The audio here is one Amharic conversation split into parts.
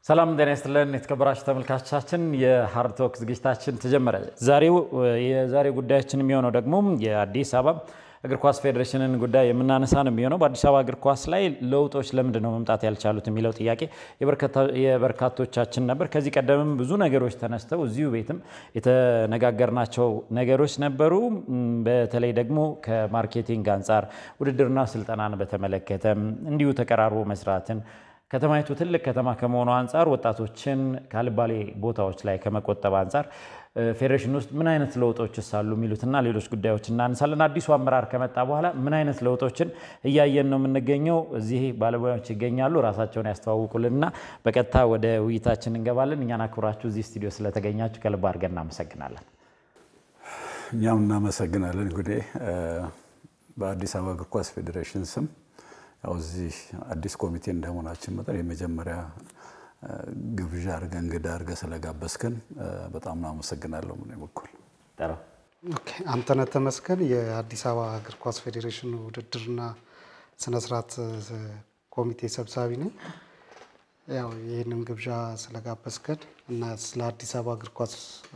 ሰላም ጤና ይስጥልን የተከበራችሁ ተመልካቾቻችን፣ የሀርድ ቶክ ዝግጅታችን ተጀመረ። ዛሬው የዛሬ ጉዳያችን የሚሆነው ደግሞ የአዲስ አበባ እግር ኳስ ፌዴሬሽንን ጉዳይ የምናነሳ ነው የሚሆነው። በአዲስ አበባ እግር ኳስ ላይ ለውጦች ለምንድን ነው መምጣት ያልቻሉት የሚለው ጥያቄ የበርካቶቻችን ነበር። ከዚህ ቀደምም ብዙ ነገሮች ተነስተው እዚሁ ቤትም የተነጋገርናቸው ነገሮች ነበሩ። በተለይ ደግሞ ከማርኬቲንግ አንጻር ውድድርና ስልጠናን በተመለከተ እንዲሁ ተቀራርቦ መስራትን ከተማይቱ ትልቅ ከተማ ከመሆኑ አንጻር ወጣቶችን ካልባሌ ቦታዎች ላይ ከመቆጠብ አንጻር ፌዴሬሽን ውስጥ ምን አይነት ለውጦችስ አሉ የሚሉትና ሌሎች ጉዳዮች እናነሳለን። አዲሱ አመራር ከመጣ በኋላ ምን አይነት ለውጦችን እያየን ነው የምንገኘው? እዚህ ባለሙያዎች ይገኛሉ። ራሳቸውን ያስተዋውቁልንና በቀጥታ ወደ ውይይታችን እንገባለን። እኛን አክብራችሁ እዚህ ስቱዲዮ ስለተገኛችሁ ከልብ አድርገን እናመሰግናለን። እኛም እናመሰግናለን። እንግዲህ በአዲስ አበባ እግር ኳስ ፌዴሬሽን ስም ያው እዚህ አዲስ ኮሚቴ እንደመሆናችን መጠን የመጀመሪያ ግብዣ አድርገህ እንግዳ አድርገህ ስለጋበዝከን በጣም ነው አመሰግናለሁ። ምን በኩል አንተነህ ተመስገን የአዲስ አበባ እግር ኳስ ፌዴሬሽን ውድድርና ስነስርዓት ኮሚቴ ሰብሳቢ ነኝ። ያው ይህንን ግብዣ ስለጋበዝከን እና ስለ አዲስ አበባ እግር ኳስ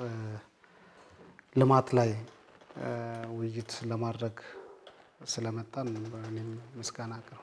ልማት ላይ ውይይት ለማድረግ ስለመጣን እኔም ምስጋና አቅርብ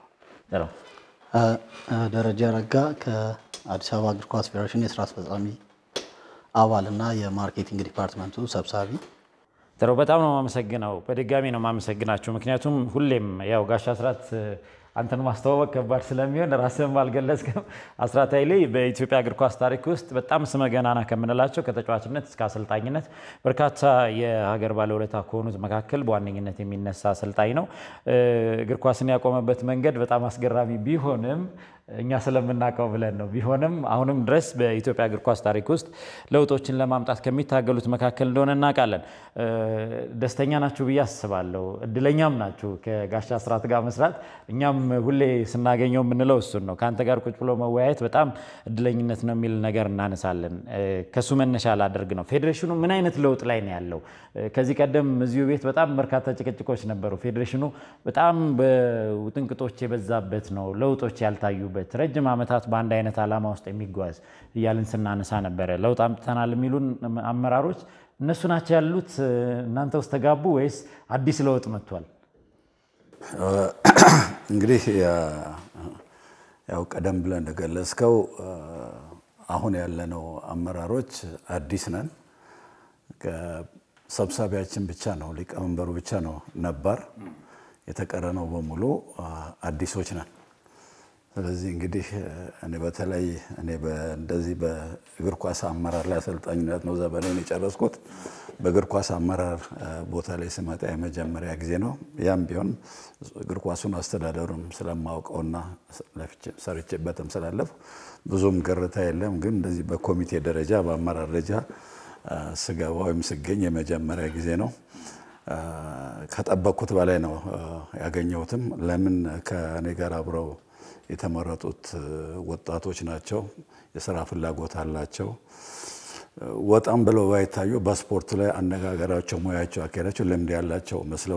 ደረጃ ረጋ ከአዲስ አበባ እግር ኳስ ፌዴሬሽን የስራ አስፈጻሚ አባል እና የማርኬቲንግ ዲፓርትመንቱ ሰብሳቢ። ጥሩ፣ በጣም ነው የማመሰግነው። በድጋሚ ነው የማመሰግናችሁ። ምክንያቱም ሁሌም ያው ጋሽ አስራት አንተን ማስተዋወቅ ከባድ ስለሚሆን ራስህም አልገለጽክም። አስራት ኃይሌ በኢትዮጵያ እግር ኳስ ታሪክ ውስጥ በጣም ስመ ገናና ከምንላቸው ከተጫዋችነት እስከ አሰልጣኝነት በርካታ የሀገር ባለውለታ ከሆኑት መካከል በዋነኝነት የሚነሳ አሰልጣኝ ነው። እግር ኳስን ያቆመበት መንገድ በጣም አስገራሚ ቢሆንም እኛ ስለምናውቀው ብለን ነው። ቢሆንም አሁንም ድረስ በኢትዮጵያ እግር ኳስ ታሪክ ውስጥ ለውጦችን ለማምጣት ከሚታገሉት መካከል እንደሆነ እናውቃለን። ደስተኛ ናችሁ ብዬ አስባለሁ። እድለኛም ናችሁ ከጋሽ አስራት ጋር መስራት። እኛም ሁሌ ስናገኘው የምንለው እሱን ነው። ከአንተ ጋር ቁጭ ብሎ መወያየት በጣም እድለኝነት ነው የሚል ነገር እናነሳለን። ከሱ መነሻ ላደርግ ነው። ፌዴሬሽኑ ምን አይነት ለውጥ ላይ ነው ያለው? ከዚህ ቀደም እዚሁ ቤት በጣም በርካታ ጭቅጭቆች ነበሩ። ፌዴሬሽኑ በጣም በውጥንቅጦች የበዛበት ነው፣ ለውጦች ያልታዩበት ረጅም ዓመታት በአንድ አይነት ዓላማ ውስጥ የሚጓዝ እያልን ስናነሳ ነበረ። ለውጥ አምጥተናል የሚሉን አመራሮች እነሱ ናቸው ያሉት? እናንተ ውስጥ ተጋቡ ወይስ አዲስ ለውጥ መጥቷል? እንግዲህ ያው ቀደም ብለን እንደገለጽከው አሁን ያለነው አመራሮች አዲስ ነን። ሰብሳቢያችን ብቻ ነው ሊቀመንበሩ ብቻ ነው ነባር፣ የተቀረነው በሙሉ አዲሶች ነን። ስለዚህ እንግዲህ እኔ በተለይ እኔ እንደዚህ በእግር ኳስ አመራር ላይ አሰልጣኝነት ነው ዘመኔን የጨረስኩት። በእግር ኳስ አመራር ቦታ ላይ ስመጣ የመጀመሪያ ጊዜ ነው። ያም ቢሆን እግር ኳሱን አስተዳደሩም ስለማውቀውና ሰርቼበትም ስላለፍ ብዙም ግርታ የለም። ግን እንደዚህ በኮሚቴ ደረጃ በአመራር ደረጃ ስገባ ወይም ስገኝ የመጀመሪያ ጊዜ ነው። ከጠበቅኩት በላይ ነው ያገኘሁትም። ለምን ከእኔ ጋር አብረው የተመረጡት ወጣቶች ናቸው። የስራ ፍላጎት አላቸው። ወጣም ብለው ባይታዩ በስፖርት ላይ አነጋገራቸው፣ ሙያቸው፣ አካሄዳቸው ልምድ ያላቸው መስለው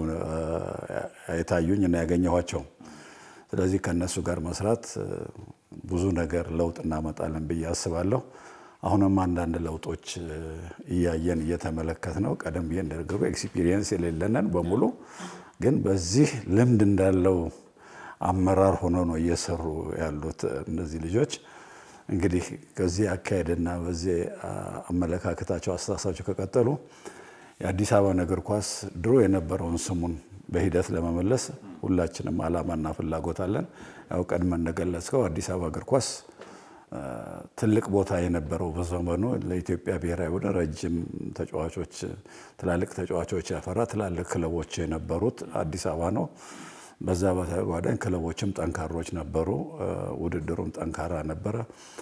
የታዩኝ እና ያገኘኋቸው። ስለዚህ ከእነሱ ጋር መስራት ብዙ ነገር ለውጥ እናመጣለን ብዬ አስባለሁ። አሁንም አንዳንድ ለውጦች እያየን እየተመለከት ነው። ቀደም ብዬ እንደነገርኩ ኤክስፒሪየንስ የሌለንን በሙሉ ግን በዚህ ልምድ እንዳለው አመራር ሆኖ ነው እየሰሩ ያሉት እነዚህ ልጆች። እንግዲህ ከዚህ አካሄድና በዚህ አመለካከታቸው፣ አስተሳሰባቸው ከቀጠሉ የአዲስ አበባን እግር ኳስ ድሮ የነበረውን ስሙን በሂደት ለመመለስ ሁላችንም ዓላማና ፍላጎት አለን። ያው ቀድመን እንደገለጽከው አዲስ አበባ እግር ኳስ ትልቅ ቦታ የነበረው በዘመኑ ለኢትዮጵያ ብሔራዊ ቡድን ረጅም ተጫዋቾች፣ ትላልቅ ተጫዋቾች ያፈራ ትላልቅ ክለቦች የነበሩት አዲስ አበባ ነው። በዛ በተጓዳኝ ክለቦችም ጠንካሮች ነበሩ። ውድድሩም ጠንካራ ነበረ።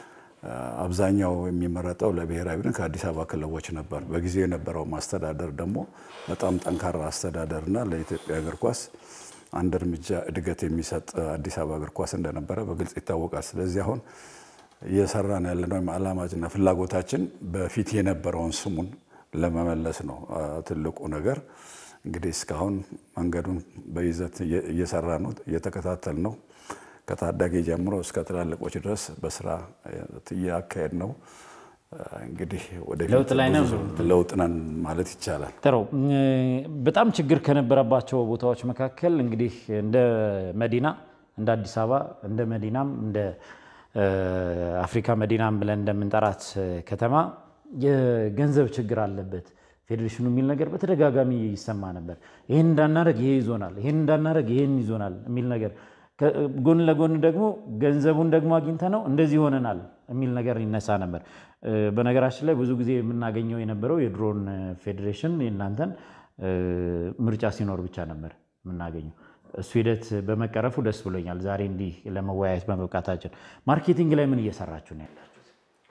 አብዛኛው የሚመረጠው ለብሔራዊ ቡድን ከአዲስ አበባ ክለቦች ነበር። በጊዜው የነበረው ማስተዳደር ደግሞ በጣም ጠንካራ አስተዳደርና ለኢትዮጵያ እግር ኳስ አንድ እርምጃ እድገት የሚሰጥ አዲስ አበባ እግር ኳስ እንደነበረ በግልጽ ይታወቃል። ስለዚህ አሁን እየሰራን ያለነው ወይም ዓላማችንና ፍላጎታችን በፊት የነበረውን ስሙን ለመመለስ ነው ትልቁ ነገር። እንግዲህ እስካሁን መንገዱን በይዘት እየሰራ ነው፣ እየተከታተል ነው። ከታዳጊ ጀምሮ እስከ ትላልቆች ድረስ በስራ እያካሄድ ነው። እንግዲህ ወደፊት ለውጥ ላይ ነው። ብዙ ለውጥ ነን ማለት ይቻላል። ጥሩ። በጣም ችግር ከነበረባቸው ቦታዎች መካከል እንግዲህ እንደ መዲና እንደ አዲስ አበባ እንደ መዲናም እንደ አፍሪካ መዲናም ብለን እንደምንጠራት ከተማ የገንዘብ ችግር አለበት ፌዴሬሽኑ የሚል ነገር በተደጋጋሚ ይሰማ ነበር። ይህን እንዳናረግ ይሄ ይዞናል፣ ይህን እንዳናረግ ይህን ይዞናል የሚል ነገር ጎን ለጎን ደግሞ ገንዘቡን ደግሞ አግኝተ ነው እንደዚህ ሆነናል የሚል ነገር ይነሳ ነበር። በነገራችን ላይ ብዙ ጊዜ የምናገኘው የነበረው የድሮን ፌዴሬሽን የእናንተን ምርጫ ሲኖር ብቻ ነበር የምናገኘው። እሱ ሂደት በመቀረፉ ደስ ብሎኛል። ዛሬ እንዲህ ለመወያየት በመብቃታችን። ማርኬቲንግ ላይ ምን እየሰራችሁ ነው ያላችሁት?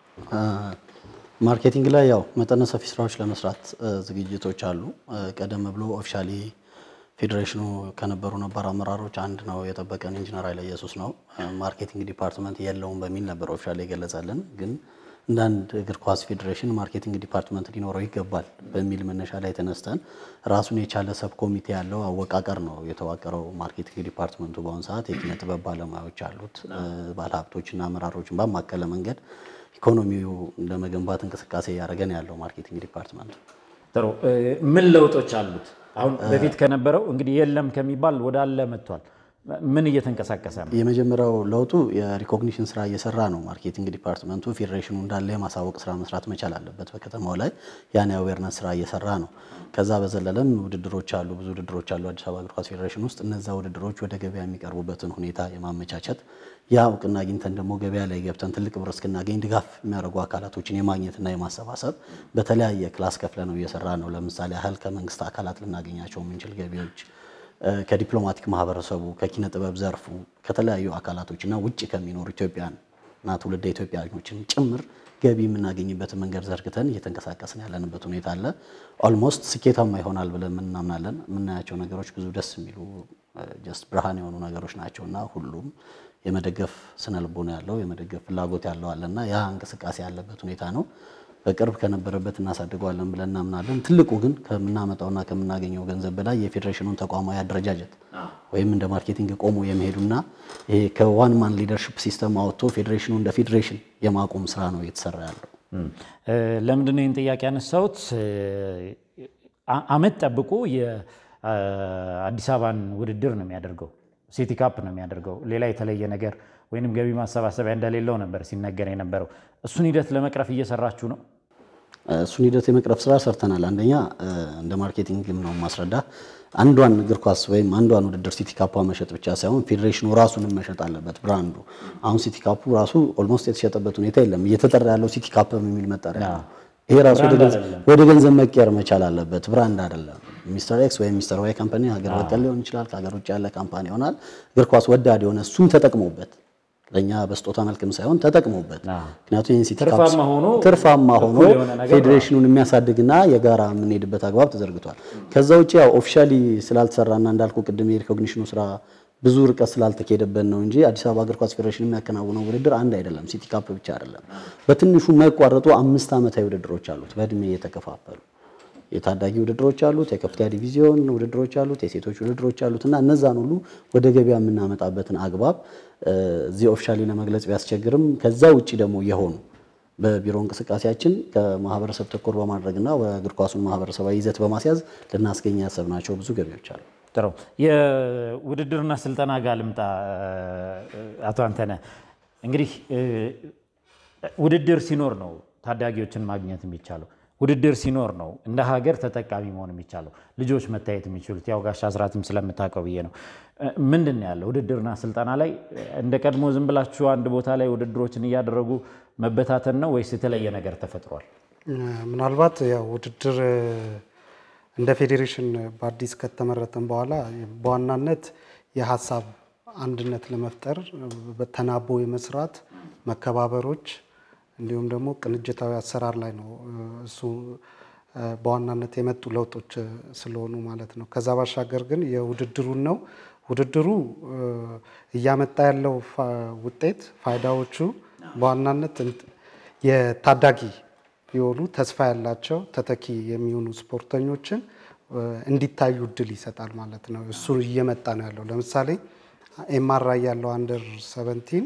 ማርኬቲንግ ላይ ያው መጠነ ሰፊ ስራዎች ለመስራት ዝግጅቶች አሉ። ቀደም ብሎ ኦፊሻሊ ፌዴሬሽኑ ከነበሩ ነባር አመራሮች አንድ ነው የጠበቀን ኢንጂነር ኃይለ ኢየሱስ ነው። ማርኬቲንግ ዲፓርትመንት የለውም በሚል ነበር ኦፊሻሊ የገለጸልን። ግን እንደ አንድ እግር ኳስ ፌዴሬሽን ማርኬቲንግ ዲፓርትመንት ሊኖረው ይገባል በሚል መነሻ ላይ ተነስተን ራሱን የቻለ ሰብ ኮሚቴ ያለው አወቃቀር ነው የተዋቀረው። ማርኬቲንግ ዲፓርትመንቱ በአሁኑ ሰዓት የኪነ ጥበብ ባለሙያዎች አሉት። ባለሀብቶችና አመራሮችን ባማከለ መንገድ ኢኮኖሚው ለመገንባት እንቅስቃሴ እያደረገን ያለው ማርኬቲንግ ዲፓርትመንት ጥሩ። ምን ለውጦች አሉት? አሁን በፊት ከነበረው እንግዲህ የለም ከሚባል ወደ አለ መጥቷል። ምን እየተንቀሳቀሰ ነው? የመጀመሪያው ለውጡ የሪኮግኒሽን ስራ እየሰራ ነው። ማርኬቲንግ ዲፓርትመንቱ ፌዴሬሽኑ እንዳለ የማሳወቅ ስራ መስራት መቻል አለበት። በከተማው ላይ ያን የአዌርነስ ስራ እየሰራ ነው። ከዛ በዘለለም ውድድሮች አሉ፣ ብዙ ውድድሮች አሉ አዲስ አበባ እግር ኳስ ፌዴሬሽን ውስጥ። እነዛ ውድድሮች ወደ ገበያ የሚቀርቡበትን ሁኔታ የማመቻቸት ያ እውቅና አግኝተን ደግሞ ገበያ ላይ ገብተን ትልቅ ብር እስክናገኝ ድጋፍ የሚያደርጉ አካላቶችን የማግኘትና የማሰባሰብ በተለያየ ክላስ ከፍለ ነው እየሰራ ነው። ለምሳሌ ያህል ከመንግስት አካላት ልናገኛቸው የምንችል ገቢዎች ከዲፕሎማቲክ ማህበረሰቡ ከኪነ ጥበብ ዘርፉ ከተለያዩ አካላቶች እና ውጭ ከሚኖሩ ኢትዮጵያን እና ትውልደ ኢትዮጵያኖችን ጭምር ገቢ የምናገኝበትን መንገድ ዘርግተን እየተንቀሳቀስን ያለንበት ሁኔታ አለ። ኦልሞስት ስኬታማ ይሆናል ብለን እናምናለን። የምናያቸው ነገሮች ብዙ ደስ የሚሉ ጀስት ብርሃን የሆኑ ነገሮች ናቸው እና ሁሉም የመደገፍ ስነ ልቦና ያለው የመደገፍ ፍላጎት ያለው አለና ያ እንቅስቃሴ ያለበት ሁኔታ ነው። በቅርብ ከነበረበት እናሳድገዋለን ብለን እናምናለን። ትልቁ ግን ከምናመጣውና ከምናገኘው ገንዘብ በላይ የፌዴሬሽኑን ተቋማዊ አደረጃጀት ወይም እንደ ማርኬቲንግ ቆሞ የመሄዱና ይሄ ከዋን ማን ሊደርሽፕ ሲስተም አወጥቶ ፌዴሬሽኑ እንደ ፌዴሬሽን የማቆም ስራ ነው እየተሰራ ያለው። ለምንድን ነው ይህን ጥያቄ ያነሳሁት? አመት ጠብቆ የአዲስ አበባን ውድድር ነው የሚያደርገው ሲቲ ካፕ ነው የሚያደርገው። ሌላ የተለየ ነገር ወይንም ገቢ ማሰባሰቢያ እንደሌለው ነበር ሲነገር የነበረው። እሱን ሂደት ለመቅረፍ እየሰራችሁ ነው? እሱን ሂደት የመቅረፍ ስራ ሰርተናል። አንደኛ እንደ ማርኬቲንግም ነው ማስረዳ አንዷን እግር ኳስ ወይም አንዷን ውድድር ሲቲ ካፓ መሸጥ ብቻ ሳይሆን ፌዴሬሽኑ ራሱንም መሸጥ አለበት። ብራንዱ አሁን ሲቲ ካፑ ራሱ ኦልሞስት የተሸጠበት ሁኔታ የለም። እየተጠራ ያለው ሲቲ ካፕ የሚል መጠሪያ ነው። ይሄ ራሱ ወደ ገንዘብ መቀየር መቻል አለበት። ብራንድ አይደለም። ሚስተር ኤክስ ወይም ሚስተር ዋይ ካምፓኒ ሀገር በቀል ሊሆን ይችላል፣ ከሀገር ውጭ ያለ ካምፓኒ ይሆናል። እግር ኳስ ወዳድ የሆነ እሱም ተጠቅሞበት ለእኛ በስጦታ መልክም ሳይሆን ተጠቅሞበት ምክንያቱም ይህን ሲቲ ካፕ ትርፋማ ሆኖ ፌዴሬሽኑን የሚያሳድግና የጋራ የምንሄድበት አግባብ ተዘርግቷል። ከዛ ውጭ ያው ኦፊሻሊ ስላልተሰራና እንዳልኩ ቅድም የሪኮግኒሽኑ ስራ ብዙ ርቀት ስላልተካሄደበት ነው እንጂ አዲስ አበባ እግር ኳስ ፌዴሬሽን የሚያከናውነው ውድድር አንድ አይደለም። ሲቲ ካፕ ብቻ አይደለም። በትንሹ የማይቋረጡ አምስት ዓመታዊ ውድድሮች አሉት በእድሜ የተከፋፈሉ የታዳጊ ውድድሮች አሉት፣ የከፍተኛ ዲቪዚዮን ውድድሮች አሉት፣ የሴቶች ውድድሮች አሉት እና እነዛን ሁሉ ወደ ገበያ የምናመጣበትን አግባብ እዚህ ኦፊሻሊ ለመግለጽ ቢያስቸግርም ከዛ ውጭ ደግሞ የሆኑ በቢሮ እንቅስቃሴያችን ከማህበረሰብ ተኮር በማድረግና እግር ኳሱን ማህበረሰባዊ ይዘት በማስያዝ ልናስገኝ ያሰብናቸው ብዙ ገቢዎች አሉ። ጥሩ የውድድርና ስልጠና ጋር ልምጣ። አቶ አንተነህ እንግዲህ ውድድር ሲኖር ነው ታዳጊዎችን ማግኘት የሚቻለው። ውድድር ሲኖር ነው እንደ ሀገር ተጠቃሚ መሆን የሚቻለው ልጆች መታየት የሚችሉት። ያው ጋሽ አስራትም ስለምታውቀው ብዬ ነው። ምንድን ነው ያለው ውድድርና ስልጠና ላይ እንደ ቀድሞ ዝም ብላችሁ አንድ ቦታ ላይ ውድድሮችን እያደረጉ መበታተን ነው ወይስ የተለየ ነገር ተፈጥሯል? ምናልባት ያው ውድድር እንደ ፌዴሬሽን በአዲስ ከተመረጠን በኋላ በዋናነት የሀሳብ አንድነት ለመፍጠር ተናቦ የመስራት መከባበሮች እንዲሁም ደግሞ ቅንጅታዊ አሰራር ላይ ነው እሱ በዋናነት የመጡ ለውጦች ስለሆኑ ማለት ነው። ከዛ ባሻገር ግን የውድድሩን ነው ውድድሩ እያመጣ ያለው ውጤት ፋይዳዎቹ በዋናነት የታዳጊ የሆኑ ተስፋ ያላቸው ተተኪ የሚሆኑ ስፖርተኞችን እንዲታዩ እድል ይሰጣል ማለት ነው። እሱ እየመጣ ነው ያለው። ለምሳሌ ኤምአርአይ ያለው አንደር ሰቨንቲን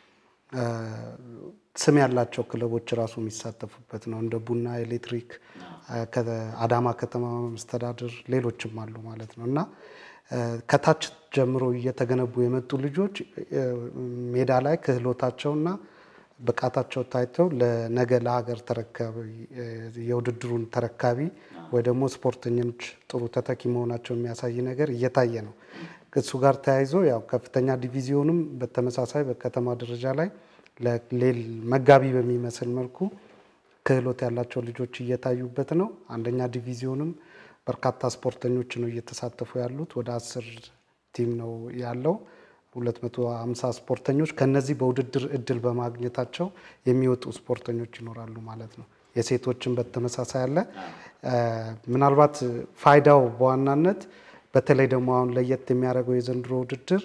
ስም ያላቸው ክለቦች ራሱ የሚሳተፉበት ነው። እንደ ቡና፣ ኤሌክትሪክ፣ አዳማ ከተማ መስተዳድር ሌሎችም አሉ ማለት ነው እና ከታች ጀምሮ እየተገነቡ የመጡ ልጆች ሜዳ ላይ ክህሎታቸውና ብቃታቸው ታይተው ለነገ ለሀገር ተረካቢ የውድድሩን ተረካቢ ወይ ደግሞ ስፖርተኞች ጥሩ ተተኪ መሆናቸው የሚያሳይ ነገር እየታየ ነው። እሱ ጋር ተያይዞ ያው ከፍተኛ ዲቪዚዮንም በተመሳሳይ በከተማ ደረጃ ላይ ለሌል መጋቢ በሚመስል መልኩ ክህሎት ያላቸው ልጆች እየታዩበት ነው። አንደኛ ዲቪዚዮንም በርካታ ስፖርተኞች ነው እየተሳተፉ ያሉት። ወደ አስር ቲም ነው ያለው 250 ስፖርተኞች ከነዚህ በውድድር እድል በማግኘታቸው የሚወጡ ስፖርተኞች ይኖራሉ ማለት ነው። የሴቶችን በተመሳሳይ አለ። ምናልባት ፋይዳው በዋናነት በተለይ ደግሞ አሁን ለየት የሚያደርገው የዘንድሮ ውድድር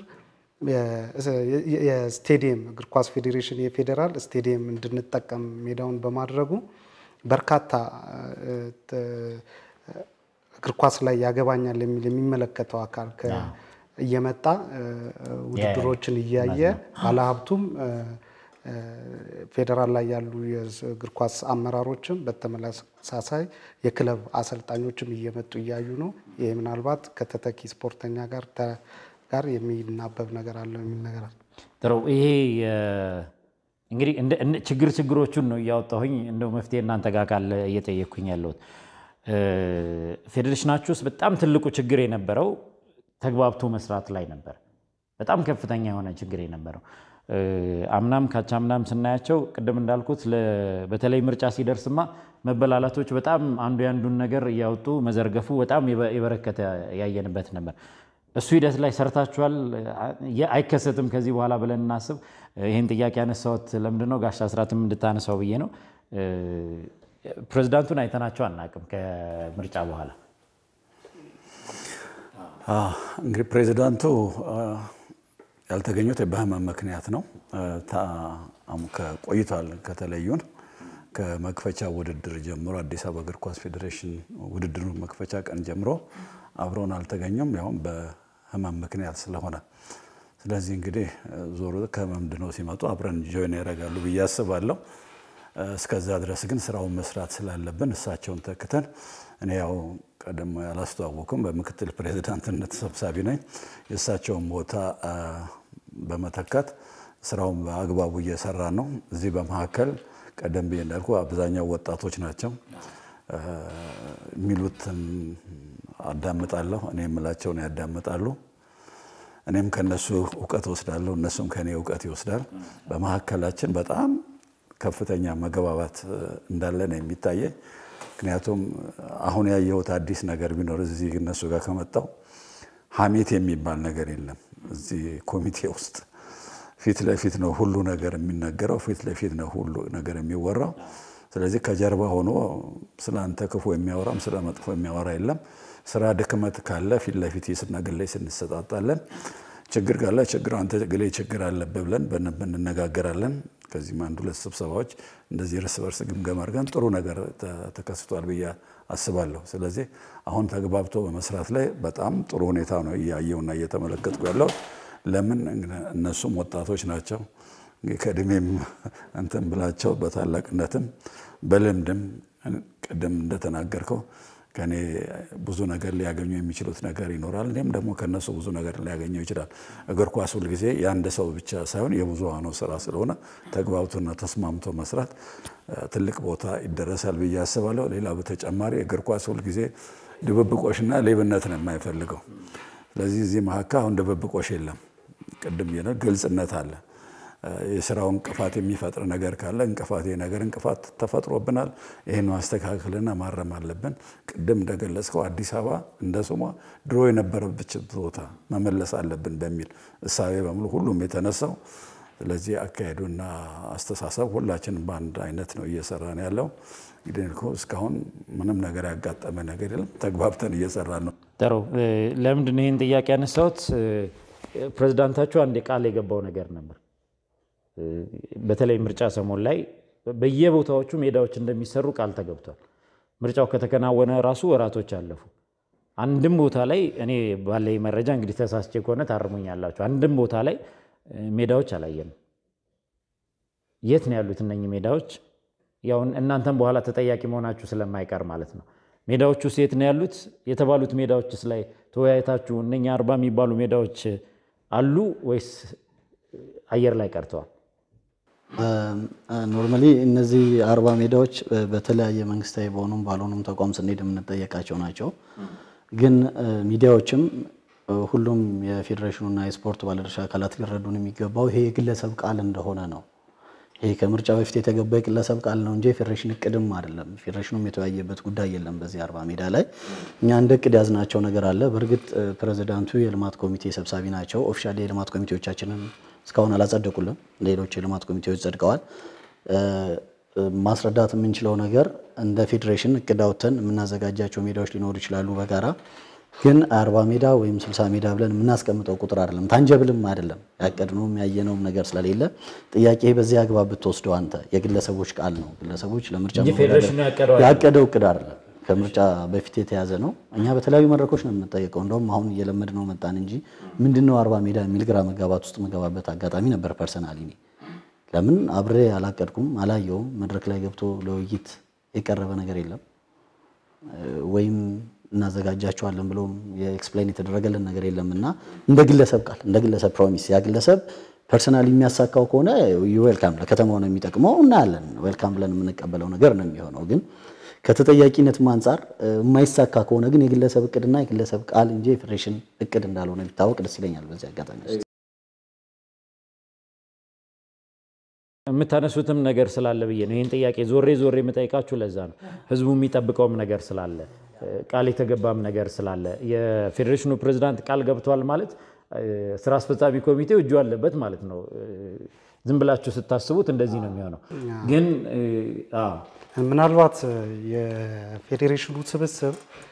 የስቴዲየም እግር ኳስ ፌዴሬሽን የፌዴራል ስቴዲየም እንድንጠቀም ሜዳውን በማድረጉ በርካታ እግር ኳስ ላይ ያገባኛል የሚል የሚመለከተው አካል እየመጣ ውድድሮችን እያየ ባለሀብቱም ፌዴራል ላይ ያሉ የእግር ኳስ አመራሮችም በተመሳሳይ የክለብ አሰልጣኞችም እየመጡ እያዩ ነው። ይህ ምናልባት ከተተኪ ስፖርተኛ ጋር ጋር የሚናበብ ነገር አለው የሚል ነገር አለ። ጥሩ። ይሄ እንግዲህ ችግር ችግሮቹን ነው እያወጣሁኝ እንደው መፍትሄ እናንተ ጋር ካለ እየጠየቅኩኝ ያለሁት ፌዴሬሽናችሁ ውስጥ በጣም ትልቁ ችግር የነበረው ተግባብቶ መስራት ላይ ነበር። በጣም ከፍተኛ የሆነ ችግር የነበረው አምናም ካቻምናም ስናያቸው ቅድም እንዳልኩት በተለይ ምርጫ ሲደርስማ መበላላቶች በጣም አንዱ የአንዱን ነገር እያወጡ መዘርገፉ በጣም የበረከተ ያየንበት ነበር። እሱ ሂደት ላይ ሰርታችኋል? አይከሰትም ከዚህ በኋላ ብለን እናስብ። ይህን ጥያቄ ያነሳሁት ለምንድን ነው ጋሽ አስራትም እንድታነሳው ብዬ ነው። ፕሬዚዳንቱን አይተናቸው አናውቅም ከምርጫ በኋላ እንግዲህ ፕሬዚዳንቱ ያልተገኙት በህመም ምክንያት ነው። ቆይቷል ከተለዩን ከመክፈቻ ውድድር ጀምሮ አዲስ አበባ እግር ኳስ ፌዴሬሽን ውድድሩ መክፈቻ ቀን ጀምሮ አብረውን አልተገኙም፣ ያውም በህመም ምክንያት ስለሆነ። ስለዚህ እንግዲህ ዞሮ ከህመም ድነው ሲመጡ አብረን ጆይን ያደርጋሉ ብዬ አስባለሁ። እስከዛ ድረስ ግን ስራውን መስራት ስላለብን እሳቸውን ተክተን እኔ ያው ቀደም ያላስተዋወኩም በምክትል ፕሬዚዳንትነት ሰብሳቢ ነኝ። የእሳቸውን ቦታ በመተካት ስራውን በአግባቡ እየሰራ ነው። እዚህ በመካከል ቀደም ብዬ እንዳልኩ አብዛኛው ወጣቶች ናቸው። የሚሉትን አዳምጣለሁ፣ እኔ የምላቸውን ያዳምጣሉ። እኔም ከነሱ እውቀት ወስዳለሁ፣ እነሱም ከእኔ እውቀት ይወስዳል። በመካከላችን በጣም ከፍተኛ መግባባት እንዳለ ነው የሚታየኝ። ምክንያቱም አሁን ያየሁት አዲስ ነገር ቢኖር እዚህ እነሱ ጋር ከመጣው ሀሜት የሚባል ነገር የለም። እዚህ ኮሚቴ ውስጥ ፊት ለፊት ነው ሁሉ ነገር የሚነገረው፣ ፊት ለፊት ነው ሁሉ ነገር የሚወራው። ስለዚህ ከጀርባ ሆኖ ስለ አንተ ክፉ የሚያወራም ስለ መጥፎ የሚያወራ የለም። ስራ ድክመት ካለ ፊት ለፊት የስና ግላይ ስንሰጣጣለን። ችግር ካለ ችግር አንተ ግሌ ችግር አለብህ ብለን እንነጋገራለን። ከዚህም አንድ ሁለት ስብሰባዎች እንደዚህ እርስ በርስ ግምገማ አድርገን ጥሩ ነገር ተከስቷል ብዬ አስባለሁ። ስለዚህ አሁን ተግባብቶ በመስራት ላይ በጣም ጥሩ ሁኔታ ነው እያየውና እየተመለከትኩ ያለው። ለምን እነሱም ወጣቶች ናቸው። ከእድሜም እንትን ብላቸው በታላቅነትም በልምድም ቅድም እንደተናገርከው ከኔ ብዙ ነገር ሊያገኙ የሚችሉት ነገር ይኖራል። እኔም ደግሞ ከነሱ ብዙ ነገር ሊያገኘው ይችላል። እግር ኳስ ሁልጊዜ የአንድ ሰው ብቻ ሳይሆን የብዙሃኑ ስራ ስለሆነ ተግባብቶና ተስማምቶ መስራት ትልቅ ቦታ ይደረሳል ብዬ አስባለሁ። ሌላ በተጨማሪ እግር ኳስ ሁልጊዜ ድብብቆሽና ሌብነት ነው የማይፈልገው። ስለዚህ እዚህ መካከል አሁን ድብብቆሽ የለም። ቅድም ግልጽነት አለ። የስራው እንቅፋት የሚፈጥር ነገር ካለ እንቅፋት ነገር እንቅፋት ተፈጥሮብናል፣ ይህን ማስተካከልና ማረም አለብን። ቅድም እንደገለጽከው አዲስ አበባ እንደ ስሟ ድሮ የነበረበት ቦታ መመለስ አለብን በሚል እሳቤ በሙሉ ሁሉም የተነሳው። ስለዚህ አካሄዱና አስተሳሰብ ሁላችንም በአንድ አይነት ነው እየሰራን ያለው። እንግዲህ እስካሁን ምንም ነገር ያጋጠመ ነገር የለም። ተግባብተን እየሰራን ነው። ጥሩ። ለምንድን ይህን ጥያቄ ያነሳሁት? ፕሬዚዳንታችሁ አንድ ቃል የገባው ነገር ነበር በተለይ ምርጫ ሰሞን ላይ በየቦታዎቹ ሜዳዎች እንደሚሰሩ ቃል ተገብቷል። ምርጫው ከተከናወነ ራሱ ወራቶች አለፉ። አንድም ቦታ ላይ እኔ ባለኝ መረጃ እንግዲህ ተሳስቼ ከሆነ ታርሙኛላችሁ። አንድም ቦታ ላይ ሜዳዎች አላየንም። የት ነው ያሉት እነኚህ ሜዳዎች? ያው እናንተም በኋላ ተጠያቂ መሆናችሁ ስለማይቀር ማለት ነው። ሜዳዎቹ የት ነው ያሉት? የተባሉት ሜዳዎችስ ላይ ተወያይታችሁ እነኛ አርባ የሚባሉ ሜዳዎች አሉ ወይስ አየር ላይ ቀርተዋል? ኖርማሊ እነዚህ አርባ ሜዳዎች በተለያየ መንግስታዊ በሆኑም ባልሆኑም ተቋም ስንሄድ የምንጠየቃቸው ናቸው። ግን ሚዲያዎችም ሁሉም የፌዴሬሽኑና የስፖርት ባለድርሻ አካላት ሊረዱን የሚገባው ይሄ የግለሰብ ቃል እንደሆነ ነው። ይሄ ከምርጫ በፊት የተገባ የግለሰብ ቃል ነው እንጂ የፌዴሬሽን እቅድም አይደለም። ፌዴሬሽኑም የተወያየበት ጉዳይ የለም። በዚህ አርባ ሜዳ ላይ እኛ እንደ እቅድ ያዝናቸው ነገር አለ። በእርግጥ ፕሬዚዳንቱ የልማት ኮሚቴ ሰብሳቢ ናቸው። ኦፊሻሊ የልማት ኮሚቴዎቻችንን እስካሁን አላጸደቁልም። ሌሎች የልማት ኮሚቴዎች ጸድቀዋል። ማስረዳት የምንችለው ነገር እንደ ፌዴሬሽን እቅድ አውጥተን የምናዘጋጃቸው ሜዳዎች ሊኖሩ ይችላሉ በጋራ ግን አርባ ሜዳ ወይም ስልሳ ሜዳ ብለን የምናስቀምጠው ቁጥር አይደለም። ታንጀብልም አይደለም። ያቀድነውም ያየነውም ነገር ስለሌለ ጥያቄ በዚህ አግባብ ብትወስደው አንተ የግለሰቦች ቃል ነው። ግለሰቦች ለምርጫ እንጂ ፌዴሬሽኑ ያቀደው ያቀደው እቅድ አይደለም። ከምርጫ በፊት የተያዘ ነው። እኛ በተለያዩ መድረኮች ነው የምንጠየቀው። እንደውም አሁን እየለመድ ነው መጣን እንጂ ምንድነው አርባ ሜዳ የሚል ግራ መጋባት ውስጥ መገባበት አጋጣሚ ነበር። ፐርሰናሊ እኔ ለምን አብሬ አላቀድኩም፣ አላየውም። መድረክ ላይ ገብቶ ለውይይት የቀረበ ነገር የለም ወይም እናዘጋጃቸዋለን ብሎም የኤክስፕሌን የተደረገልን ነገር የለም እና እንደ ግለሰብ ቃል እንደ ግለሰብ ፕሮሚስ ያ ግለሰብ ፐርሰናሊ የሚያሳካው ከሆነ ዌልካም ለከተማው ነው የሚጠቅመው እናያለን። ዌልካም ብለን የምንቀበለው ነገር ነው የሚሆነው። ግን ከተጠያቂነትም አንጻር የማይሳካ ከሆነ ግን የግለሰብ እቅድና የግለሰብ ቃል እንጂ የፌዴሬሽን እቅድ እንዳልሆነ ቢታወቅ ደስ ይለኛል በዚህ አጋጣሚ ውስጥ የምታነሱትም ነገር ስላለ ብዬ ነው ይህን ጥያቄ ዞሬ ዞሬ የምጠይቃችሁ። ለዛ ነው ህዝቡ የሚጠብቀውም ነገር ስላለ ቃል የተገባም ነገር ስላለ የፌዴሬሽኑ ፕሬዚዳንት ቃል ገብተዋል ማለት ስራ አስፈጻሚ ኮሚቴው እጁ አለበት ማለት ነው። ዝም ብላችሁ ስታስቡት እንደዚህ ነው የሚሆነው። ግን ምናልባት የፌዴሬሽኑ ስብስብ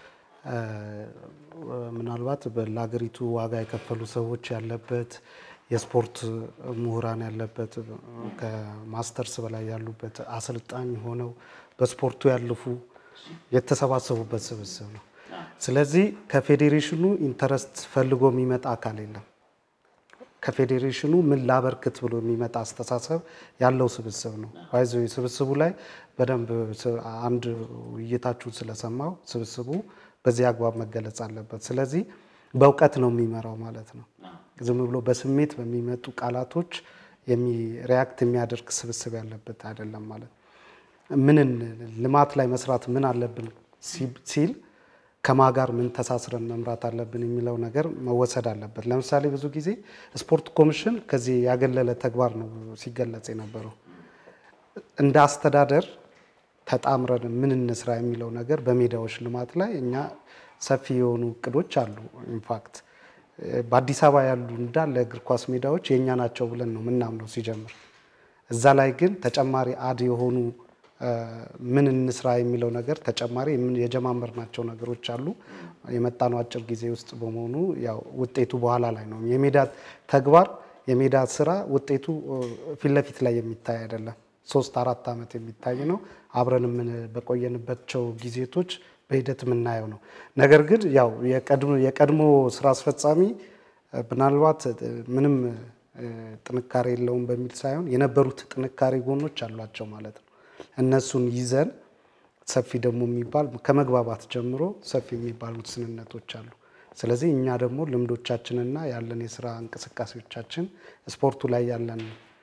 ምናልባት ለሀገሪቱ ዋጋ የከፈሉ ሰዎች ያለበት የስፖርት ምሁራን ያለበት ከማስተርስ በላይ ያሉበት አሰልጣኝ ሆነው በስፖርቱ ያለፉ የተሰባሰቡበት ስብስብ ነው። ስለዚህ ከፌዴሬሽኑ ኢንተረስት ፈልጎ የሚመጣ አካል የለም። ከፌዴሬሽኑ ምን ላበርክት ብሎ የሚመጣ አስተሳሰብ ያለው ስብስብ ነው። ይዞ ስብስቡ ላይ በደንብ አንድ ውይይታችሁን ስለሰማው ስብስቡ በዚህ አግባብ መገለጽ አለበት። ስለዚህ በእውቀት ነው የሚመራው ማለት ነው። ዝም ብሎ በስሜት በሚመጡ ቃላቶች ሪያክት የሚያደርግ ስብስብ ያለበት አይደለም ማለት ነው። ምንን ልማት ላይ መስራት ምን አለብን ሲል ከማ ጋር ምን ተሳስረን መምራት አለብን የሚለው ነገር መወሰድ አለበት። ለምሳሌ ብዙ ጊዜ ስፖርት ኮሚሽን ከዚህ ያገለለ ተግባር ነው ሲገለጽ የነበረው። እንደ አስተዳደር ተጣምረን ምን እንስራ የሚለው ነገር በሜዳዎች ልማት ላይ እኛ ሰፊ የሆኑ እቅዶች አሉ። ኢንፋክት በአዲስ አበባ ያሉ እንዳለ እግር ኳስ ሜዳዎች የእኛ ናቸው ብለን ነው ምናምነው ሲጀምር። እዛ ላይ ግን ተጨማሪ አድ የሆኑ ምን እንስራ የሚለው ነገር ተጨማሪ የጀማመርናቸው ነገሮች አሉ። የመጣነው አጭር ጊዜ ውስጥ በመሆኑ ያው ውጤቱ በኋላ ላይ ነው። የሜዳ ተግባር የሜዳ ስራ ውጤቱ ፊት ለፊት ላይ የሚታይ አይደለም። ሶስት አራት ዓመት የሚታይ ነው። አብረን በቆየንባቸው ጊዜቶች በሂደት የምናየው ነው። ነገር ግን ያው የቀድሞ ስራ አስፈጻሚ ምናልባት ምንም ጥንካሬ የለውም በሚል ሳይሆን የነበሩት ጥንካሬ ጎኖች አሏቸው ማለት ነው። እነሱን ይዘን ሰፊ ደግሞ የሚባል ከመግባባት ጀምሮ ሰፊ የሚባሉ ስንነቶች አሉ። ስለዚህ እኛ ደግሞ ልምዶቻችንና ያለን የስራ እንቅስቃሴዎቻችን ስፖርቱ ላይ ያለን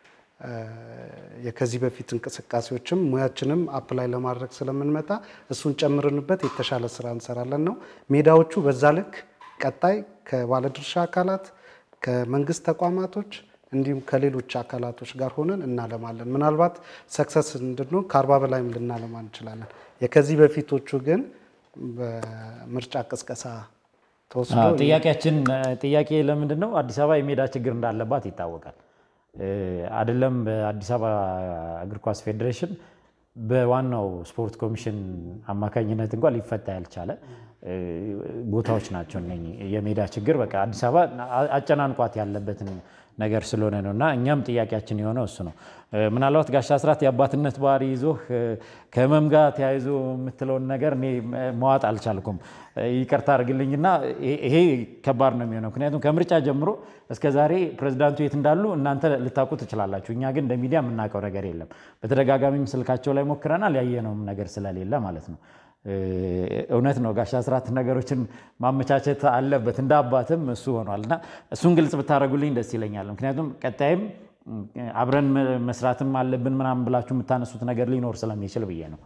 የከዚህ በፊት እንቅስቃሴዎችም ሙያችንም አፕላይ ለማድረግ ስለምንመጣ እሱን ጨምርንበት የተሻለ ስራ እንሰራለን ነው። ሜዳዎቹ በዛ ልክ ቀጣይ ከባለድርሻ አካላት ከመንግስት ተቋማቶች እንዲሁም ከሌሎች አካላቶች ጋር ሆነን እናለማለን። ምናልባት ሰክሰስ እንድንሆን ከአርባ በላይም ልናለማ እንችላለን። የከዚህ በፊቶቹ ግን በምርጫ ቅስቀሳ ተወስዶ ጥያቄያችን ጥያቄ ለምንድን ነው አዲስ አበባ የሜዳ ችግር እንዳለባት ይታወቃል። አይደለም በአዲስ አበባ እግር ኳስ ፌዴሬሽን በዋናው ስፖርት ኮሚሽን አማካኝነት እንኳን ሊፈታ ያልቻለ ቦታዎች ናቸው እነኚህ። የሜዳ ችግር በቃ አዲስ አበባ አጨናንቋት ያለበትን ነገር ስለሆነ ነው እና እኛም ጥያቄያችን የሆነው እሱ ነው። ምናልባት ጋሽ አስራት የአባትነት ባህሪ ይዞህ ከህመም ጋር ተያይዞ የምትለውን ነገር እኔ መዋጥ አልቻልኩም። ይቅርታ አድርግልኝና ይሄ ከባድ ነው የሚሆነው። ምክንያቱም ከምርጫ ጀምሮ እስከ ዛሬ ፕሬዚዳንቱ የት እንዳሉ እናንተ ልታውቁ ትችላላችሁ። እኛ ግን እንደ ሚዲያ የምናውቀው ነገር የለም። በተደጋጋሚም ስልካቸው ላይ ሞክረናል፣ ያየነውም ነገር ስለሌለ ማለት ነው። እውነት ነው ጋሽ አስራት ነገሮችን ማመቻቸት አለበት፣ እንደ አባትም እሱ ሆኗል እና እሱን ግልጽ ብታደርጉልኝ ደስ ይለኛል። ምክንያቱም ቀጣይም አብረን መስራትም አለብን ምናምን ብላችሁ የምታነሱት ነገር ሊኖር ስለሚችል ብዬ ነው።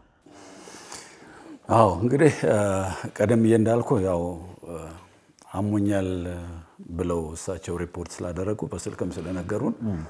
አዎ እንግዲህ ቀደም ብዬ እንዳልኩ ያው አሞኛል ብለው እሳቸው ሪፖርት ስላደረጉ በስልክም ስለነገሩን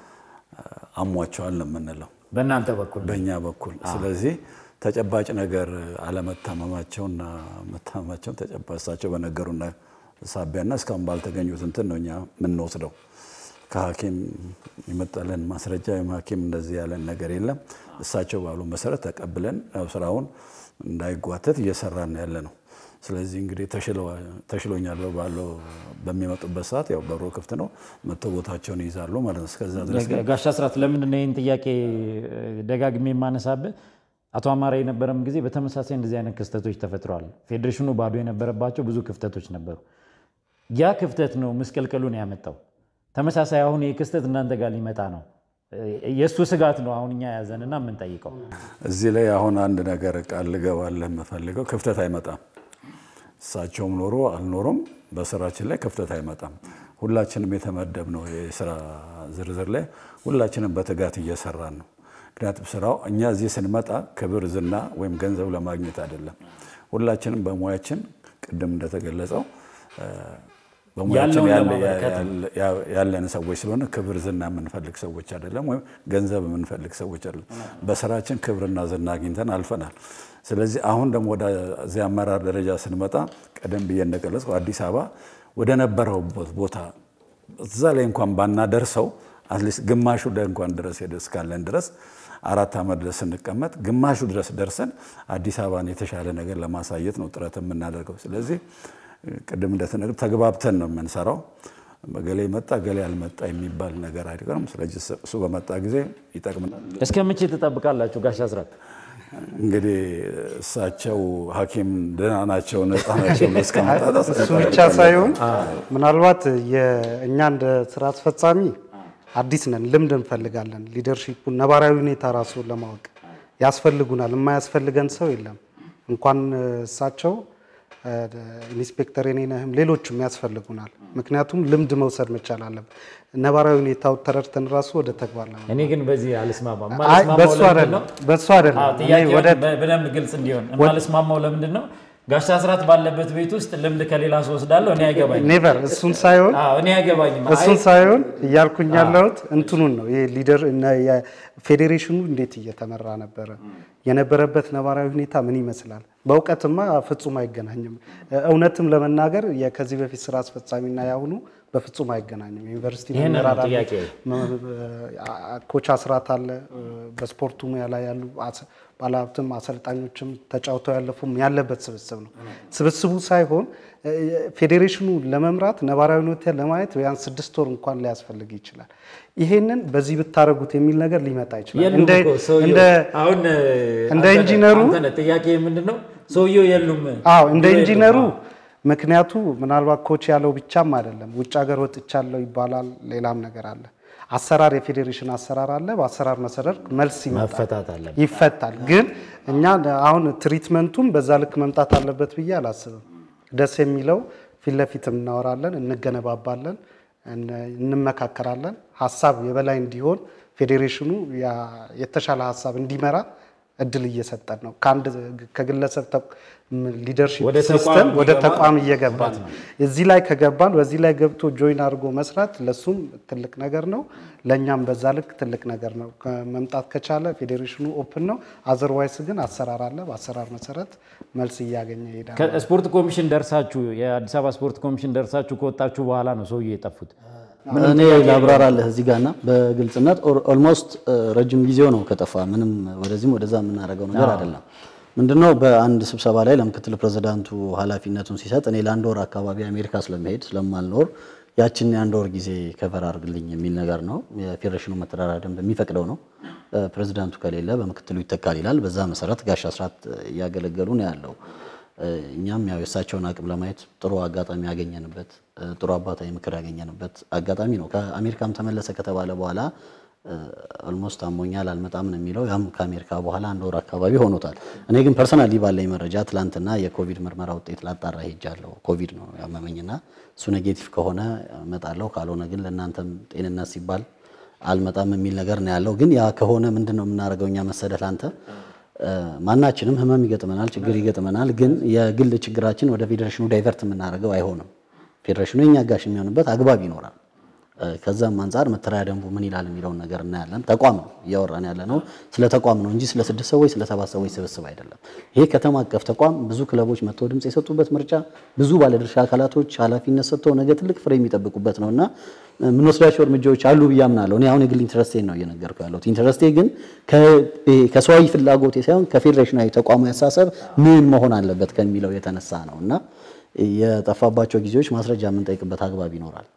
አሟቸዋል ነው የምንለው በእናንተ በኩል በእኛ በኩል። ስለዚህ ተጨባጭ ነገር አለመታመማቸውና መታመማቸውን ተጨባጭ እሳቸው በነገሩና ሳቢያና እስካሁን ባልተገኙት እንትን ነው እኛ የምንወስደው። ከሐኪም የመጣለን ማስረጃ ወይም ሐኪም እንደዚህ ያለን ነገር የለም። እሳቸው ባሉ መሰረት ተቀብለን ስራውን እንዳይጓተት እየሰራን ያለ ነው። ስለዚህ እንግዲህ ተሽሎኛል ባለው በሚመጡበት ሰዓት ያው በሮ ክፍት ነው መጥተው ቦታቸውን ይይዛሉ ማለት ነው። እስከዛ ድረስ ግን ጋሽ አስራት ለምንድን ነው ይህን ጥያቄ ደጋግሜ የማነሳብህ? አቶ አማራ የነበረም ጊዜ በተመሳሳይ እንደዚህ አይነት ክስተቶች ተፈጥረዋል። ፌዴሬሽኑ ባዶ የነበረባቸው ብዙ ክፍተቶች ነበሩ። ያ ክፍተት ነው ምስቅልቅሉን ያመጣው። ተመሳሳይ አሁን ይህ ክስተት እናንተ ጋር ሊመጣ ነው። የእሱ ስጋት ነው አሁን እኛ ያዘንና የምንጠይቀው። እዚህ ላይ አሁን አንድ ነገር ቃል ልገባልህ የምፈልገው ክፍተት አይመጣም። እሳቸውም ኖሮ አልኖሩም በስራችን ላይ ክፍተት አይመጣም። ሁላችንም የተመደብነው የስራ ዝርዝር ላይ ሁላችንም በትጋት እየሰራን ነው። ምክንያቱም ስራው እኛ እዚህ ስንመጣ ክብር፣ ዝና ወይም ገንዘብ ለማግኘት አይደለም። ሁላችንም በሙያችን ቅድም እንደተገለጸው በሙያችን ያለን ሰዎች ስለሆነ ክብር ዝና የምንፈልግ ሰዎች አይደለም፣ ወይም ገንዘብ የምንፈልግ ሰዎች አይደለም። በስራችን ክብርና ዝና አግኝተን አልፈናል። ስለዚህ አሁን ደግሞ ወደዚህ አመራር ደረጃ ስንመጣ ቀደም ብዬ እንደገለጽኩ አዲስ አበባ ወደ ነበረውበት ቦታ እዛ ላይ እንኳን ባናደርሰው አትሊስት ግማሹ እንኳን ድረስ ሄደ እስካለን ድረስ አራት ዓመት ድረስ ስንቀመጥ ግማሹ ድረስ ደርሰን አዲስ አበባን የተሻለ ነገር ለማሳየት ነው ጥረት የምናደርገው። ስለዚህ ቅድም እንደተነገር ተግባብተን ነው የምንሰራው። ገሌ መጣ ገሌ አልመጣ የሚባል ነገር አይቀርም። ስለዚህ እሱ በመጣ ጊዜ ይጠቅምናል። እስከ መቼ ትጠብቃላችሁ ጋሽ አስራት? እንግዲህ እሳቸው ሐኪም ደህና ናቸው ነፃ ናቸው እስከመጣ ድረስ እሱ ብቻ ሳይሆን ምናልባት የእኛ እንደ ስራ አስፈጻሚ አዲስ ነን፣ ልምድ እንፈልጋለን። ሊደርሺፑን ነባራዊ ሁኔታ ራሱ ለማወቅ ያስፈልጉናል። የማያስፈልገን ሰው የለም። እንኳን እሳቸው ኢንስፔክተር የኔነህም ሌሎችም ያስፈልጉናል። ምክንያቱም ልምድ መውሰድ መቻል አለብን። ነባራዊ ሁኔታው ተረድተን ራሱ ወደ ተግባር ለመ እኔ ግን በዚህ አልስማማም። አይ የማልስማማው በሱ ለምንድን አይደለም ነው? በሱ አይደለም አዎ፣ እኔ ጥያቄውን ወደ በ- በደንብ ግልጽ እንዲሆን የማልስማማው ለምንድን ነው? ጋሽ አስራት ባለበት ቤት ውስጥ ልምድ ከሌላ ሰው ወስዳለሁ። እኔ አይገባኝም። ኔቨር እሱን ሳይሆን አዎ፣ እኔ አይገባኝም። አይ፣ እሱን ሳይሆን እያልኩኝ ያለሁት እንትኑን ነው። ይሄ ሊደር እና የፌዴሬሽኑ እንዴት እየተመራ ነበረ፣ የነበረበት ነባራዊ ሁኔታ ምን ይመስላል። በእውቀትማ ፍጹም አይገናኝም። እውነትም ለመናገር የ- ከዚህ በፊት ስራ አስፈጻሚና ያሁኑ በፍጹም አይገናኝም። ዩኒቨርሲቲ ይህንን ነው መምህራን አሉ፣ ጥያቄ። መ- ኮች አስራት አለ፣ በስፖርቱ ሙያ ላይ ያሉ አስ- ባለሀብትም አሰልጣኞችም ተጫውተው ያለፉም ያለበት ስብስብ ነው። ስብስቡ ሳይሆን እ፣ ፌዴሬሽኑ ለመምራት ነባራዊ ሁኔታ ለማየት ቢያንስ ስድስት ወር እንኳን ሊያስፈልግ ይችላል። ይሄንን በዚህ ብታደርጉት የሚል ነገር ሊመጣ ይችላል። የሉም እንደ እኮ ሰውየው። እንደ አሁን እንደ አንተ ነህ- ኢንጂነሩ- አንተ ነህ ጥያቄ ምንድን ነው? ሰውየው የሉም። አዎ እንደ የሉም። ኢንጂነሩ አዎ። ምክንያቱ ምናልባት ኮች ያለው ብቻም አይደለም። ውጭ ሀገር ወጥቻለሁ ይባላል። ሌላም ነገር አለ። አሰራር የፌዴሬሽን አሰራር አለ። በአሰራር መሰረት መልስ ይመጣል፣ መፈታት አለበት። ይፈታል። ግን እኛ አሁን ትሪትመንቱም በዛ ልክ መምጣት አለበት ብዬ አላስብም። ደስ የሚለው ፊት ለፊትም እናወራለን፣ እንገነባባለን፣ እን- እንመካከራለን። ሀሳብ የበላይ እንዲሆን ፌዴሬሽኑ ያ- የተሻለ ሀሳብ እንዲመራ እድል እየሰጠን ነው። ከአንድ ከግለሰብ ሊደርሺፕ ወደ ተቋም ሲስተም ወደ እንዲገባ ተቋም እየገባን ነው። እዚህ ላይ ከገባን በዚህ ላይ ገብቶ ጆይን አድርጎ መስራት ለሱም ትልቅ ነገር ነው፣ ለእኛም በዛ ልክ ትልቅ ነገር ነው። መምጣት ከቻለ ፌዴሬሽኑ ኦፕን ነው። አዘርዋይስ ግን አሰራር አለ። በአሰራር መሰረት መልስ እያገኘ ይሄዳል። ከስፖርት ኮሚሽን ደርሳችሁ የአዲስ አበባ ስፖርት ኮሚሽን ደርሳችሁ ከወጣችሁ በኋላ ነው ሰውዬው የጠፉት። እኔ ላብራራለህ እዚህ ጋርና በግልጽነት ኦልሞስት ረጅም ጊዜው ነው ከጠፋ። ምንም ወደዚህም ወደዛ የምናደርገው ነገር አይደለም። ምንድነው በአንድ ስብሰባ ላይ ለምክትል ፕሬዚዳንቱ ኃላፊነቱን ሲሰጥ እኔ ለአንድ ወር አካባቢ አሜሪካ ስለመሄድ ስለማልኖር ያችን የአንድ ወር ጊዜ ከቨር አድርግልኝ የሚል ነገር ነው። የፌዴሬሽኑ መተዳደሪያ ደንብ የሚፈቅደው ነው። ፕሬዚዳንቱ ከሌለ በምክትሉ ይተካል ይላል። በዛ መሰረት ጋሽ አስራት እያገለገሉ ነው ያለው። እኛም ያው የእሳቸውን አቅም ለማየት ጥሩ አጋጣሚ ያገኘንበት ጥሩ አባታዊ ምክር ያገኘንበት አጋጣሚ ነው። ከአሜሪካም ተመለሰ ከተባለ በኋላ ኦልሞስት አሞኛል አልመጣም ነው የሚለው። ያም ከአሜሪካ በኋላ አንድ ወር አካባቢ ሆኖታል። እኔ ግን ፐርሰናሊ ባለኝ መረጃ ትላንትና የኮቪድ ምርመራ ውጤት ላጣራ ሄጃለሁ። ኮቪድ ነው ያመመኝና እሱ ኔጌቲቭ ከሆነ እመጣለሁ፣ ካልሆነ ግን ለእናንተም ጤንነት ሲባል አልመጣም የሚል ነገር ነው ያለው። ግን ያ ከሆነ ምንድን ነው የምናደርገው እኛ መሰደህ ለአንተ ማናችንም ህመም ይገጥመናል፣ ችግር ይገጥመናል። ግን የግል ችግራችን ወደ ፌዴሬሽኑ ዳይቨርት የምናደርገው አይሆንም። ፌዴሬሽኑ የኛ ጋሽ የሚሆንበት አግባብ ይኖራል። ከዛም አንጻር መተዳደሪያ ደንቡ ምን ይላል የሚለውን ነገር እናያለን። ተቋም ነው እያወራን ያለ ነው፣ ስለ ተቋም ነው እንጂ ስለ ስድስት ሰዎች ስለ ሰባት ሰዎች ስብስብ አይደለም። ይሄ ከተማ አቀፍ ተቋም ብዙ ክለቦች መጥተው ድምፅ የሰጡበት ምርጫ፣ ብዙ ባለድርሻ አካላቶች ኃላፊነት ሰጥተው ነገ ትልቅ ፍሬ የሚጠብቁበት ነው እና የምንወስዳቸው እርምጃዎች አሉ ብዬ አምናለሁ። እኔ አሁን የግል ኢንተረስቴን ነው እየነገርኩ ያለሁት። ኢንተረስቴ ግን ከሰዋዊ ፍላጎቴ ሳይሆን ከፌዴሬሽናዊ ተቋሙ ያሳሰብ ምን መሆን አለበት ከሚለው የተነሳ ነው እና የጠፋባቸው ጊዜዎች ማስረጃ የምንጠይቅበት አግባብ ይኖራል።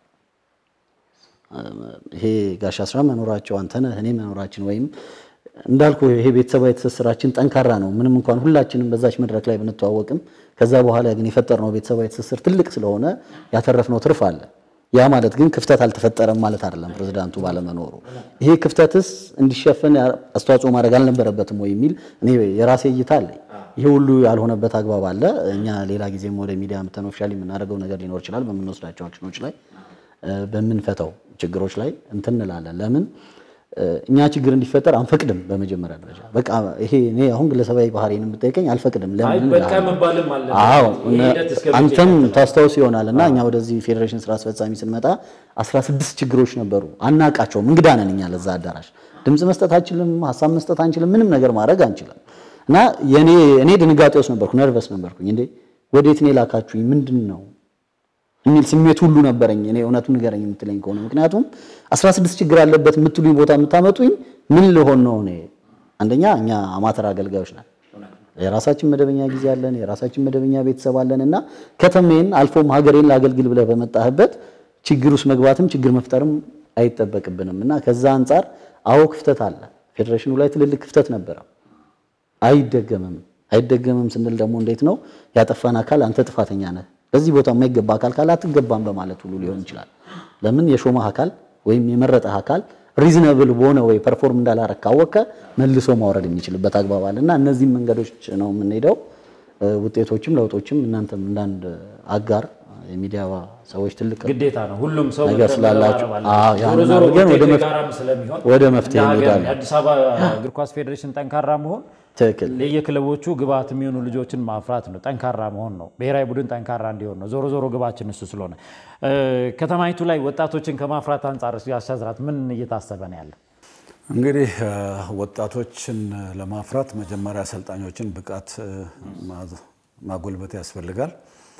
ይሄ ጋሽ አስራት መኖራቸው አንተነህ እኔ መኖራችን ወይም እንዳልኩ ይሄ ቤተሰባዊ ትስስራችን ጠንካራ ነው። ምንም እንኳን ሁላችንም በዛች መድረክ ላይ ብንተዋወቅም ከዛ በኋላ ግን የፈጠርነው ቤተሰባዊ ትስስር ትልቅ ስለሆነ ያተረፍነው ትርፍ አለ። ያ ማለት ግን ክፍተት አልተፈጠረም ማለት አይደለም። ፕሬዚዳንቱ ባለመኖሩ ይሄ ክፍተትስ እንዲሸፈን አስተዋጽኦ ማድረግ አልነበረበትም ወይ የሚል እኔ የራሴ እይታ አለኝ። ይሄ ሁሉ ያልሆነበት አግባብ አለ። እኛ ሌላ ጊዜም ወደ ሚዲያ ምተን ኦፊሻሊ የምናደርገው ነገር ሊኖር ይችላል። በምንወስዳቸው አክሽኖች ላይ በምንፈታው ችግሮች ላይ እንትን እንላለን። ለምን እኛ ችግር እንዲፈጠር አንፈቅድም። በመጀመሪያ ደረጃ በቃ ይሄ እኔ አሁን ግለሰባዊ ባህሪን የምጠይቀኝ አልፈቅድም። ለምን በቃ መባልም አለ። አዎ አንተም ታስታውስ ይሆናል እና እኛ ወደዚህ ፌዴሬሽን ስራ አስፈጻሚ ስንመጣ 16 ችግሮች ነበሩ። አናቃቸውም። እንግዳ ነን እኛ ለዛ አዳራሽ ድምፅ መስጠት አንችልም፣ ሀሳብ መስጠት አንችልም፣ ምንም ነገር ማድረግ አንችልም። እና የኔ እኔ ድንጋጤ ውስጥ ነበርኩ፣ ነርቨስ ነበርኩኝ። እንዴ ወዴት ነው የላካችሁኝ? ምንድን ነው የሚል ስሜት ሁሉ ነበረኝ። እኔ እውነቱን ንገረኝ የምትለኝ ከሆነ ምክንያቱም 16 ችግር አለበት የምትሉኝ ቦታ የምታመጡኝ ምን ልሆን ነው? እኔ አንደኛ እኛ አማተር አገልጋዮች ነን። የራሳችን መደበኛ ጊዜ አለን፣ የራሳችን መደበኛ ቤተሰብ አለን እና ከተሜን አልፎም ሀገሬን ላገልግል ብለህ በመጣህበት ችግር ውስጥ መግባትም ችግር መፍጠርም አይጠበቅብንም እና ከዛ አንጻር አዎ ክፍተት አለ። ፌዴሬሽኑ ላይ ትልልቅ ክፍተት ነበረ። አይደገምም። አይደገምም ስንል ደግሞ እንዴት ነው ያጠፋን አካል አንተ ጥፋተኛ ነህ በዚህ ቦታ የማይገባ አካል ካለ አትገባም በማለት ሁሉ ሊሆን ይችላል። ለምን የሾመህ አካል ወይም የመረጠህ አካል ሪዝነብል በሆነ ወይ ፐርፎርም እንዳላረግ ካወቀ መልሶ ማውረድ የሚችልበት አግባብ አለ እና እነዚህም መንገዶች ነው የምንሄደው። ውጤቶችም ለውጦችም እናንተም እንዳንድ አጋር የሚዲያ ሰዎች ትልቅ ግዴታ ነው። ሁሉም ሰው ነገር ስላላችሁ አዎ ዞሮ ያንን ዞሮ አድርገን ወደ ውጤቱ መፍ- የጋራም ስለሚሆን ወደ መፍትሄ እንደ ሀገር እንሄዳለን። የአዲስ አበባ እግር ኳስ ፌዴሬሽን ጠንካራ መሆን ትክክል ለየክለቦቹ ግብዓት የሚሆኑ ልጆችን ማፍራት ነው። ጠንካራ መሆን ነው። ብሔራዊ ቡድን ጠንካራ እንዲሆን ነው። ዞሮ ዞሮ ግባችን እሱ ስለሆነ እ፣ ከተማይቱ ላይ ወጣቶችን ከማፍራት አንጻር ያሻዝራት ምን እየታሰበ ነው ያለ? እንግዲህ እ፣ ወጣቶችን ለማፍራት መጀመሪያ አሰልጣኞችን ብቃት እ፣ ማ- ማጎልበት ያስፈልጋል።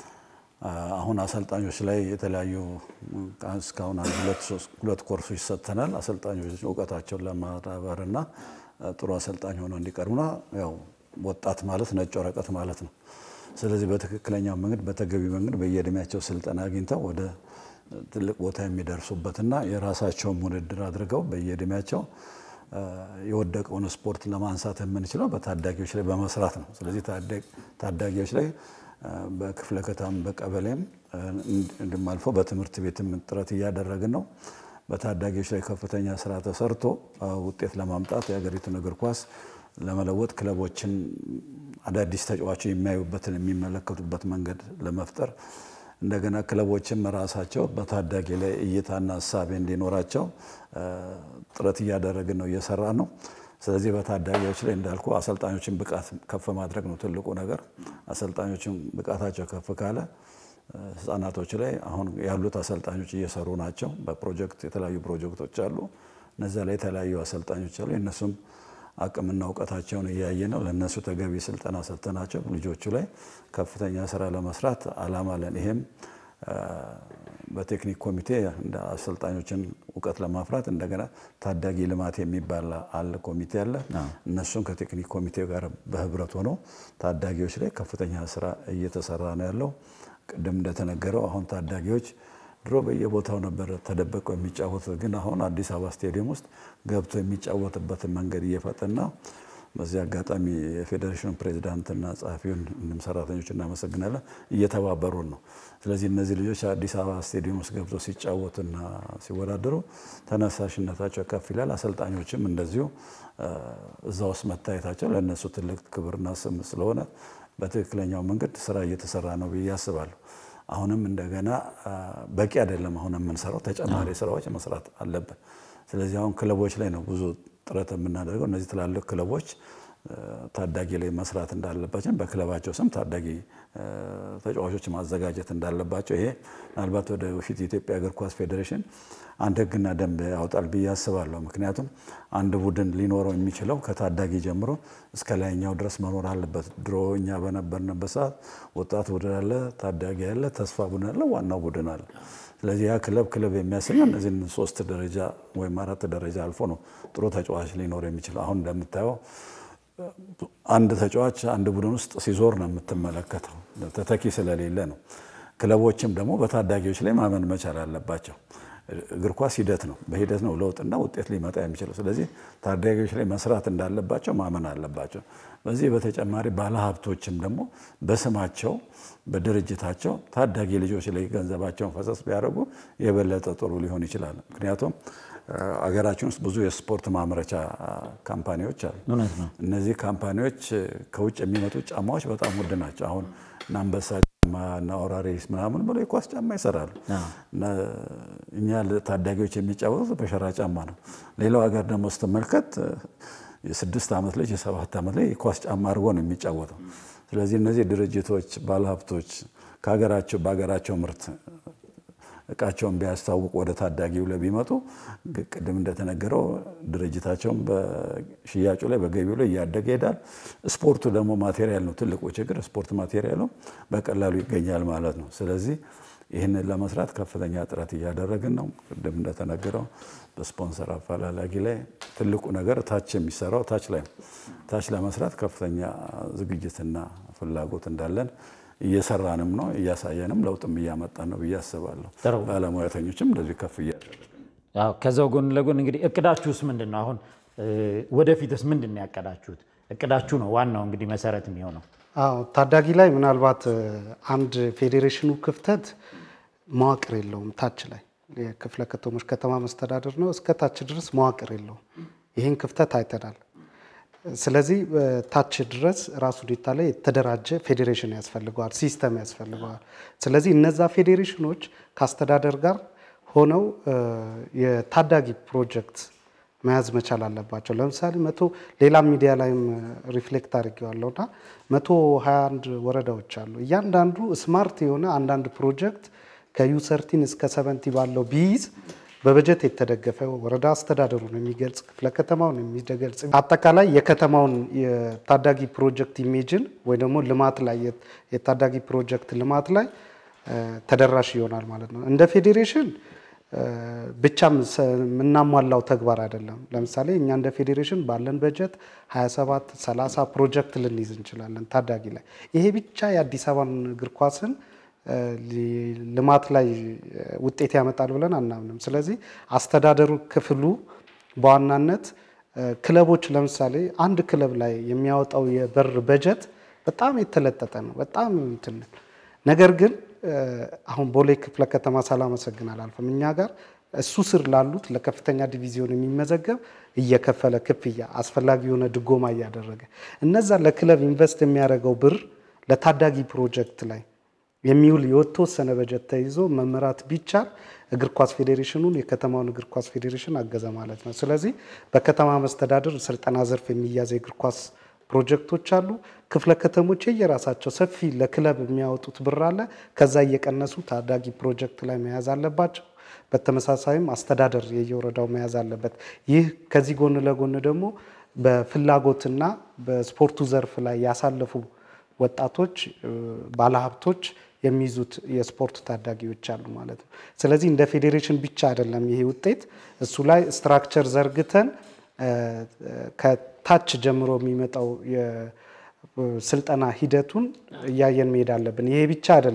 አ፣ አሁን አሰልጣኞች ላይ የተለያዩ እ፣ እስካሁን አንድ ሁለት ሶስት ሁለት ኮርሶች ሰጥተናል። አሰልጣኞች እውቀታቸውን ለማዳበር እና እ፣ ጥሩ አሰልጣኝ ሆነው እንዲቀርቡና ያው ወጣት ማለት ነጭ ወረቀት ማለት ነው። ስለዚህ በትክክለኛው መንገድ በተገቢ መንገድ በየእድሜያቸው ስልጠና አግኝተው ወደ ትልቅ ቦታ የሚደርሱበትና የራሳቸውን ውድድር አድርገው በየእድሜያቸው እ፣ የወደቀውን ስፖርት ለማንሳት የምንችለው በታዳጊዎች ላይ በመስራት ነው። ስለዚህ ታዳጊ- ታዳጊዎች ላይ እ፣ በክፍለ ከተማም በቀበሌም እ፣ እንዲሁም አልፎ በትምህርት ቤትም ጥረት እያደረግን ነው። በታዳጊዎች ላይ ከፍተኛ ስራ ተሰርቶ እ፣ ውጤት ለማምጣት የሀገሪቱን እግር ኳስ ለመለወጥ ክለቦችን አዳዲስ ተጫዋቾች የሚያዩበትን የሚመለከቱበት መንገድ ለመፍጠር እንደገና ክለቦችም ራሳቸው በታዳጊ ላይ እይታና እሳቤ እንዲኖራቸው እ፣ ጥረት እያደረግን ነው፣ እየሰራ ነው። ስለዚህ በታዳጊዎች ላይ እንዳልኩ አሰልጣኞችን ብቃት ከፍ ማድረግ ነው ትልቁ ነገር። አሰልጣኞችን ብቃታቸው ከፍ ካለ እ፣ ህጻናቶች ላይ አሁን ያሉት አሰልጣኞች እየሰሩ ናቸው። በፕሮጀክት የተለያዩ ፕሮጀክቶች አሉ። እነዚያ ላይ የተለያዩ አሰልጣኞች አሉ። የእነሱም አቅምና እውቀታቸውን እያየ ነው። ለእነሱ ተገቢ ስልጠና ሰጥተናቸው ልጆቹ ላይ ከፍተኛ ስራ ለመስራት አላማ አለን። ይሄም እ፣ በቴክኒክ ኮሚቴ እንደ አሰልጣኞችን እውቀት ለማፍራት እንደገና ታዳጊ ልማት የሚባል አለ ኮሚቴ አለ። እነሱም ከቴክኒክ ኮሚቴ ጋር በህብረት ሆነው ታዳጊዎች ላይ ከፍተኛ ስራ እየተሰራ ነው ያለው። ቅድም እንደተነገረው አሁን ታዳጊዎች ድሮ በየቦታው ነበር ተደበቀው የሚጫወቱት። ግን አሁን አዲስ አበባ ስቴዲየም ውስጥ ገብቶ የሚጫወትበትን መንገድ እየፈጠና በዚህ አጋጣሚ የፌዴሬሽኑ ፕሬዚዳንትና ጸሐፊውን እንዲሁም ሰራተኞች እናመሰግናለን፣ እየተባበሩን ነው። ስለዚህ እነዚህ ልጆች አዲስ አበባ ስቴዲየም ውስጥ ገብቶ ሲጫወቱና ሲወዳደሩ ተነሳሽነታቸው ከፍ ይላል። አሰልጣኞችም እንደዚሁ እዛ ውስጥ መታየታቸው ለእነሱ ትልቅ ክብርና ስም ስለሆነ በትክክለኛው መንገድ ስራ እየተሰራ ነው ብዬ አስባለሁ። አሁንም እንደገና በቂ አይደለም። አሁን የምንሰራው ተጨማሪ ስራዎች መስራት አለብን። ስለዚህ አሁን ክለቦች ላይ ነው ብዙ ጥረት የምናደርገው። እነዚህ ትላልቅ ክለቦች ታዳጊ ላይ መስራት እንዳለባቸው በክለባቸው ስም ታዳጊ ተጫዋቾች ማዘጋጀት እንዳለባቸው ይሄ ምናልባት ወደ በፊት የኢትዮጵያ እግር ኳስ ፌዴሬሽን አንድ ሕግና ደንብ ያወጣል ብዬ አስባለሁ። ምክንያቱም አንድ ቡድን ሊኖረው የሚችለው ከታዳጊ ጀምሮ እስከ ላይኛው ድረስ መኖር አለበት። ድሮ እኛ በነበርንበት ሰዓት ወጣት ቡድን አለ፣ ታዳጊ አለ፣ ተስፋ ቡድን አለ፣ ዋናው ቡድን አለ። ስለዚህ ያ ክለብ ክለብ የሚያሰኘው እነዚህን ሶስት ደረጃ ወይም አራት ደረጃ አልፎ ነው ጥሩ ተጫዋች ሊኖር የሚችለው። አሁን እንደምታየው አንድ ተጫዋች አንድ ቡድን ውስጥ ሲዞር ነው የምትመለከተው፣ ተተኪ ስለሌለ ነው። ክለቦችም ደግሞ በታዳጊዎች ላይ ማመን መቻል አለባቸው። እግር ኳስ ሂደት ነው። በሂደት ነው ለውጥና ውጤት ሊመጣ የሚችለው። ስለዚህ ታዳጊዎች ላይ መስራት እንዳለባቸው ማመን አለባቸው። በዚህ በተጨማሪ ባለሀብቶችም ደግሞ በስማቸው በድርጅታቸው ታዳጊ ልጆች ላይ ገንዘባቸውን ፈሰስ ቢያደርጉ የበለጠ ጥሩ ሊሆን ይችላል። ምክንያቱም አገራችን ውስጥ ብዙ የስፖርት ማምረቻ ካምፓኒዎች አሉ። እውነት ነው። እነዚህ ካምፓኒዎች ከውጭ የሚመጡ ጫማዎች በጣም ውድ ናቸው። አሁን እና አንበሳ ጫማ እና ኦራሪስ ምናምን ብሎ የኳስ ጫማ ይሰራሉ። እና እኛ ታዳጊዎች የሚጫወቱት በሸራ ጫማ ነው። ሌላው ሀገር ደግሞ ስትመልከት የስድስት ዓመት ልጅ የሰባት ዓመት ላይ የኳስ ጫማ አድርጎ ነው የሚጫወተው። ስለዚህ እነዚህ ድርጅቶች፣ ባለሀብቶች ከሀገራቸው በሀገራቸው ምርት እቃቸውን ቢያስታውቁ ወደ ታዳጊው ላይ ቢመጡ ቅድም እንደተነገረው ድርጅታቸውን በሽያጩ ላይ በገቢው ላይ እያደገ ይሄዳል። ስፖርቱ ደግሞ ማቴሪያል ነው። ትልቁ ችግር ስፖርት ማቴሪያሉ በቀላሉ ይገኛል ማለት ነው። ስለዚህ ይህንን ለመስራት ከፍተኛ ጥረት እያደረግን ነው። ቅድም እንደተነገረው በስፖንሰር አፈላላጊ ላይ ትልቁ ነገር ታች የሚሰራው ታች ላይ ነው። ታች ለመስራት ከፍተኛ ዝግጅትና ፍላጎት እንዳለን እየሰራንም ነው እያሳየንም ለውጥም እያመጣን ነው ብዬ አስባለሁ። ጥሩ። ባለሙያተኞችም እንደዚህ ከፍ እያደረገ ያው ከዛው ጎን ለጎን እንግዲህ እቅዳችሁስ ምንድን ነው? አሁን ወደፊትስ ምንድን ነው ያቀዳችሁት? እቅዳችሁ ነው ዋናው እንግዲህ መሰረት የሚሆነው። አዎ ታዳጊ ላይ ምናልባት አንድ ፌዴሬሽኑ ክፍተት መዋቅር የለውም። ታች ላይ የክፍለ ከተሞች ከተማ መስተዳደር ነው፣ እስከ ታች ድረስ መዋቅር የለውም። ይህን ክፍተት አይተናል። ስለዚህ ታች ድረስ ራሱ ዴታ ላይ የተደራጀ ፌዴሬሽን ያስፈልገዋል፣ ሲስተም ያስፈልገዋል። ስለዚህ እነዛ ፌዴሬሽኖች ከአስተዳደር ጋር ሆነው የታዳጊ ፕሮጀክት መያዝ መቻል አለባቸው። ለምሳሌ መቶ ሌላም ሚዲያ ላይም ሪፍሌክት አድርጌዋለሁ እና መቶ ሀያ አንድ ወረዳዎች አሉ። እያንዳንዱ ስማርት የሆነ አንዳንድ ፕሮጀክት ከዩሰርቲን እስከ ሰቨንቲ ባለው ቢይዝ በበጀት የተደገፈ ወረዳ አስተዳደሩን የሚገልጽ ክፍለ ከተማውን የሚገልጽ አጠቃላይ የከተማውን የታዳጊ ፕሮጀክት ኢሜጅን ወይ ደግሞ ልማት ላይ የታዳጊ ፕሮጀክት ልማት ላይ ተደራሽ ይሆናል ማለት ነው። እንደ ፌዴሬሽን ብቻም የምናሟላው ተግባር አይደለም። ለምሳሌ እኛ እንደ ፌዴሬሽን ባለን በጀት 27 30 ፕሮጀክት ልንይዝ እንችላለን ታዳጊ ላይ። ይሄ ብቻ የአዲስ አበባን እግር ኳስን ልማት ላይ ውጤት ያመጣል ብለን አናምንም። ስለዚህ አስተዳደሩ ክፍሉ በዋናነት ክለቦች ለምሳሌ አንድ ክለብ ላይ የሚያወጣው የበር በጀት በጣም የተለጠጠ ነው። በጣም እንትን ነገር ግን አሁን ቦሌ ክፍለ ከተማ ሳላመሰግን አላልፍም። እኛ ጋር እሱ ስር ላሉት ለከፍተኛ ዲቪዚዮን የሚመዘገብ እየከፈለ ክፍያ አስፈላጊ የሆነ ድጎማ እያደረገ እነዛ ለክለብ ኢንቨስት የሚያደርገው ብር ለታዳጊ ፕሮጀክት ላይ የሚውል የተወሰነ በጀት ተይዞ መመራት ቢቻል እግር ኳስ ፌዴሬሽኑን የከተማውን እግር ኳስ ፌዴሬሽን አገዘ ማለት ነው። ስለዚህ በከተማ መስተዳደር ስልጠና ዘርፍ የሚያዝ የእግር ኳስ ፕሮጀክቶች አሉ። ክፍለ ከተሞች የራሳቸው ሰፊ ለክለብ የሚያወጡት ብር አለ። ከዛ እየቀነሱ ታዳጊ ፕሮጀክት ላይ መያዝ አለባቸው። በተመሳሳይም አስተዳደር የየወረዳው መያዝ አለበት። ይህ ከዚህ ጎን ለጎን ደግሞ በፍላጎትና በስፖርቱ ዘርፍ ላይ ያሳለፉ ወጣቶች ባለሀብቶች የሚይዙት የስፖርት ታዳጊዎች አሉ ማለት ነው። ስለዚህ እንደ ፌዴሬሽን ብቻ አይደለም ይሄ ውጤት፣ እሱ ላይ ስትራክቸር ዘርግተን ከታች ጀምሮ የሚመጣው የስልጠና ሂደቱን እያየን መሄድ አለብን። ይሄ ብቻ አይደለም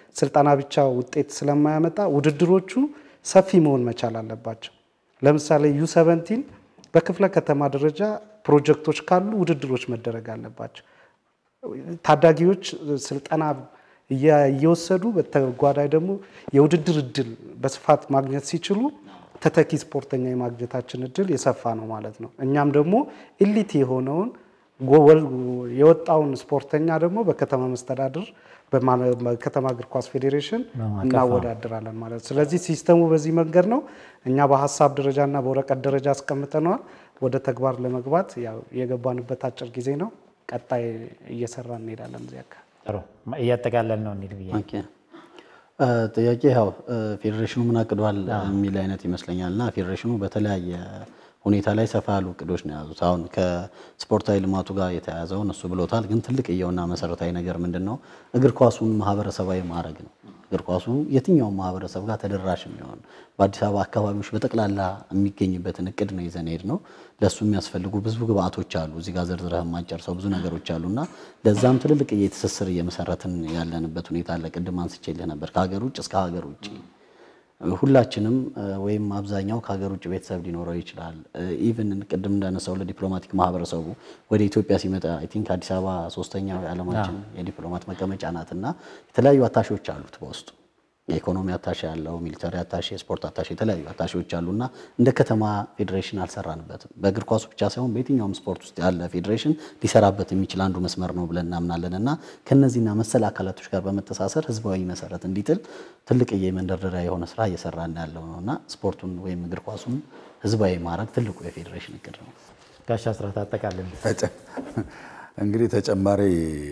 ስልጠና ብቻ ውጤት ስለማያመጣ ውድድሮቹ ሰፊ መሆን መቻል አለባቸው። ለምሳሌ ዩ ሰቨንቲን በክፍለ ከተማ ደረጃ ፕሮጀክቶች ካሉ ውድድሮች መደረግ አለባቸው። ታዳጊዎች ስልጠና እየወሰዱ በተጓዳኝ ደግሞ የውድድር እድል በስፋት ማግኘት ሲችሉ ተተኪ ስፖርተኛ የማግኘታችን እድል የሰፋ ነው ማለት ነው። እኛም ደግሞ ኢሊት የሆነውን የወጣውን ስፖርተኛ ደግሞ በከተማ መስተዳድር በከተማ እግር ኳስ ፌዴሬሽን እናወዳድራለን ማለት ነው። ስለዚህ ሲስተሙ በዚህ መንገድ ነው። እኛ በሀሳብ ደረጃና በወረቀት ደረጃ አስቀምጠነዋል። ወደ ተግባር ለመግባት የገባንበት አጭር ጊዜ ነው። ቀጣይ እየሰራ እንሄዳለን። እዚህ አካባቢ ጥሩ እያጠቃለን ነው እንሂድ ብዬ ኦኬ። ጥያቄ ያው ፌዴሬሽኑ ምን አቅዷል የሚል አይነት ይመስለኛል እና ፌዴሬሽኑ በተለያየ ሁኔታ ላይ ሰፋ ያሉ እቅዶች ነው የያዙት። አሁን ከስፖርታዊ ልማቱ ጋር የተያያዘውን እሱ ብሎታል። ግን ትልቅ እየውና መሰረታዊ ነገር ምንድን ነው? እግር ኳሱን ማህበረሰባዊ ማድረግ ነው። እግር ኳሱ የትኛውም ማህበረሰብ ጋር ተደራሽ የሚሆን በአዲስ አበባ አካባቢዎች በጠቅላላ የሚገኝበትን እቅድ ነው ይዘን ሄድ ነው። ለእሱ የሚያስፈልጉ ብዙ ግብአቶች አሉ። እዚህ ጋር ዘርዝረህ የማጨርሰው ብዙ ነገሮች አሉ እና ለዛም ትልልቅ ትስስር እየመሰረትን ያለንበት ሁኔታ አለ። ቅድም አንስቼልህ ነበር ከሀገር ውጭ እስከ ሀገር ውጭ ሁላችንም ወይም አብዛኛው ከሀገር ውጭ ቤተሰብ ሊኖረው ይችላል። ኢቭን ቅድም እንዳነሳው ለዲፕሎማቲክ ማህበረሰቡ ወደ ኢትዮጵያ ሲመጣ አይ ቲንክ አዲስ አበባ ሶስተኛው የዓለማችን የዲፕሎማት መቀመጫ ናት እና የተለያዩ አታሼዎች አሉት በውስጡ የኢኮኖሚ አታሼ ያለው፣ ሚሊተሪ አታሼ፣ የስፖርት አታሼ፣ የተለያዩ አታሼዎች አሉ እና እንደ ከተማ ፌዴሬሽን አልሰራንበትም። በእግር ኳሱ ብቻ ሳይሆን በየትኛውም ስፖርት ውስጥ ያለ ፌዴሬሽን ሊሰራበት የሚችል አንዱ መስመር ነው ብለን እናምናለን እና ከነዚህና መሰል አካላቶች ጋር በመተሳሰር ህዝባዊ መሰረት እንዲጥል ትልቅ የመንደርደሪያ የሆነ ስራ እየሰራን ያለው ነው እና ስፖርቱን ወይም እግር ኳሱን ህዝባዊ ማድረግ ትልቁ የፌዴሬሽን እቅድ ነው። ጋሻ ስራት አጠቃለን እንግዲህ ተጨማሪ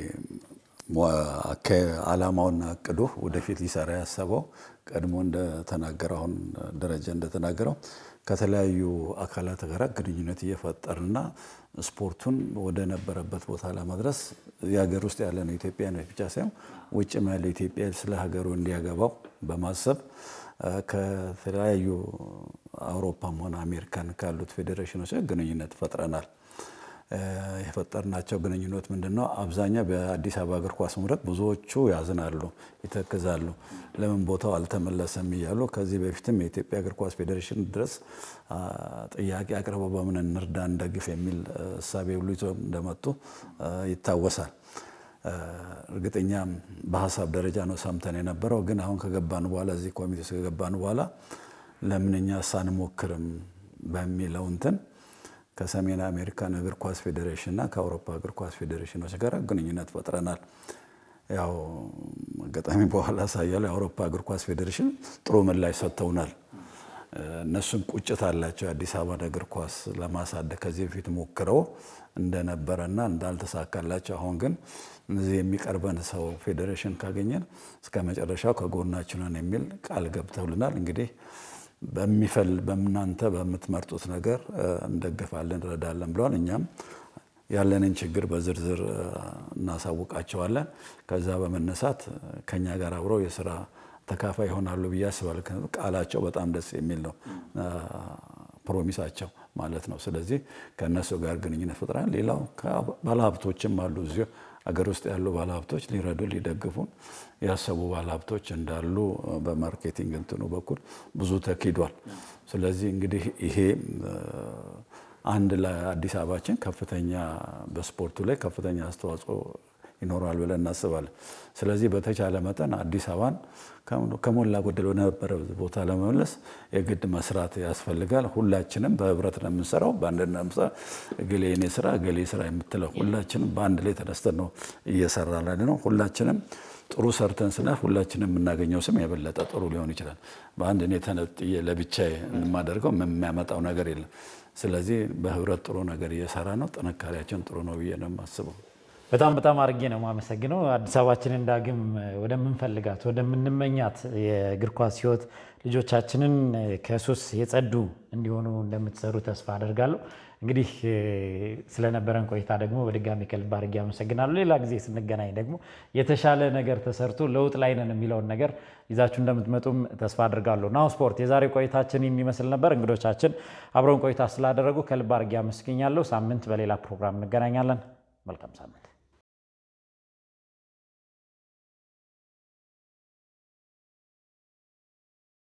ዓላማውና እቅዱ ወደፊት ሊሰራ ያሰበው ቀድሞ እንደተናገረው አሁን ደረጃ እንደተናገረው ከተለያዩ አካላት ጋር ግንኙነት እየፈጠርና ስፖርቱን ወደ ነበረበት ቦታ ለማድረስ የሀገር ውስጥ ያለ ነው ኢትዮጵያ ነው ብቻ ሳይሆን ውጭም ያለው ኢትዮጵያ ስለ ሀገሩ እንዲያገባው በማሰብ ከተለያዩ አውሮፓም ሆነ አሜሪካን ካሉት ፌዴሬሽኖች ግንኙነት ፈጥረናል። የፈጠርናቸው ግንኙነት ምንድን ነው? አብዛኛው በአዲስ አበባ እግር ኳስ መድረክ ብዙዎቹ ያዝናሉ፣ ይተክዛሉ። ለምን ቦታው አልተመለሰም እያሉ ከዚህ በፊትም የኢትዮጵያ እግር ኳስ ፌዴሬሽን ድረስ ጥያቄ አቅርበው በምን እንርዳ እንደግፍ የሚል እሳቤ ሁሉ ይዞ እንደመጡ ይታወሳል። እርግጠኛ በሀሳብ ደረጃ ነው ሰምተን የነበረው። ግን አሁን ከገባን በኋላ እዚህ ኮሚቴ ውስጥ ከገባን በኋላ ለምን እኛ ሳንሞክርም በሚለው እንትን ከሰሜን አሜሪካን እግር ኳስ ፌዴሬሽን እና ከአውሮፓ እግር ኳስ ፌዴሬሽኖች ጋር ግንኙነት ፈጥረናል። ያው አጋጣሚ በኋላ ሳያለው የአውሮፓ እግር ኳስ ፌዴሬሽን ጥሩ ምላሽ ሰጥተውናል። እነሱም ቁጭት አላቸው የአዲስ አበባን እግር ኳስ ለማሳደግ ከዚህ በፊት ሞክረው እንደነበረና እንዳልተሳካላቸው፣ አሁን ግን እዚህ የሚቀርበን ሰው ፌዴሬሽን ካገኘን እስከ መጨረሻው ከጎናችን ነን የሚል ቃል ገብተውልናል። እንግዲህ በሚፈል በእናንተ በምትመርጡት ነገር እንደግፋለን፣ እንረዳለን ብለዋል። እኛም ያለንን ችግር በዝርዝር እናሳውቃቸዋለን። ከዛ በመነሳት ከኛ ጋር አብረው የስራ ተካፋይ ይሆናሉ ብዬ አስባለሁ። ቃላቸው በጣም ደስ የሚል ነው፣ ፕሮሚሳቸው ማለት ነው። ስለዚህ ከእነሱ ጋር ግንኙነት ፈጥረናል። ሌላው ባለሀብቶችም አሉ እዚሁ አገር ውስጥ ያሉ ባለሀብቶች ሊረዱ ሊደግፉን ያሰቡ ባለሀብቶች እንዳሉ በማርኬቲንግ እንትኑ በኩል ብዙ ተኪዷል። ስለዚህ እንግዲህ ይሄ አንድ ለአዲስ አበባችን ከፍተኛ በስፖርቱ ላይ ከፍተኛ አስተዋጽኦ ይኖረዋል ብለን እናስባለን። ስለዚህ በተቻለ መጠን አዲስ አበባን ከሞላ ጎደል ወደነበረ ቦታ ለመመለስ የግድ መስራት ያስፈልጋል። ሁላችንም በህብረት ነው የምንሰራው፣ በአንድነት ነው የምንሰራው። እገሌ የኔ ስራ እገሌ ስራ የምትለው ሁላችንም በአንድ ላይ ተነስተን ነው እየሰራ ላይ ነው። ሁላችንም ጥሩ ሰርተን ስናልፍ ሁላችንም የምናገኘው ስም የበለጠ ጥሩ ሊሆን ይችላል። በአንድ እኔ ተነጥዬ ለብቻዬ የማደርገው የሚያመጣው ነገር የለም። ስለዚህ በህብረት ጥሩ ነገር እየሰራ ነው። ጥንካሬያችን ጥሩ ነው ብዬ ነው የማስበው። በጣም በጣም አድርጌ ነው የማመሰግነው። አዲስ አበባችንን ዳግም ወደምንፈልጋት ወደምንመኛት የእግር ኳስ ህይወት ልጆቻችንን ከሱስ የጸዱ እንዲሆኑ እንደምትሰሩ ተስፋ አደርጋለሁ። እንግዲህ ስለነበረን ቆይታ ደግሞ በድጋሚ ከልብ አድርጌ አመሰግናለሁ። ሌላ ጊዜ ስንገናኝ ደግሞ የተሻለ ነገር ተሰርቶ ለውጥ ላይ ነን የሚለውን ነገር ይዛችሁ እንደምትመጡም ተስፋ አድርጋለሁ። ናሁ ስፖርት የዛሬ ቆይታችን የሚመስል ነበር። እንግዶቻችን አብረውን ቆይታ ስላደረጉ ከልብ አድርጌ አመስግኛለሁ። ሳምንት በሌላ ፕሮግራም እንገናኛለን። መልካም ሳምንት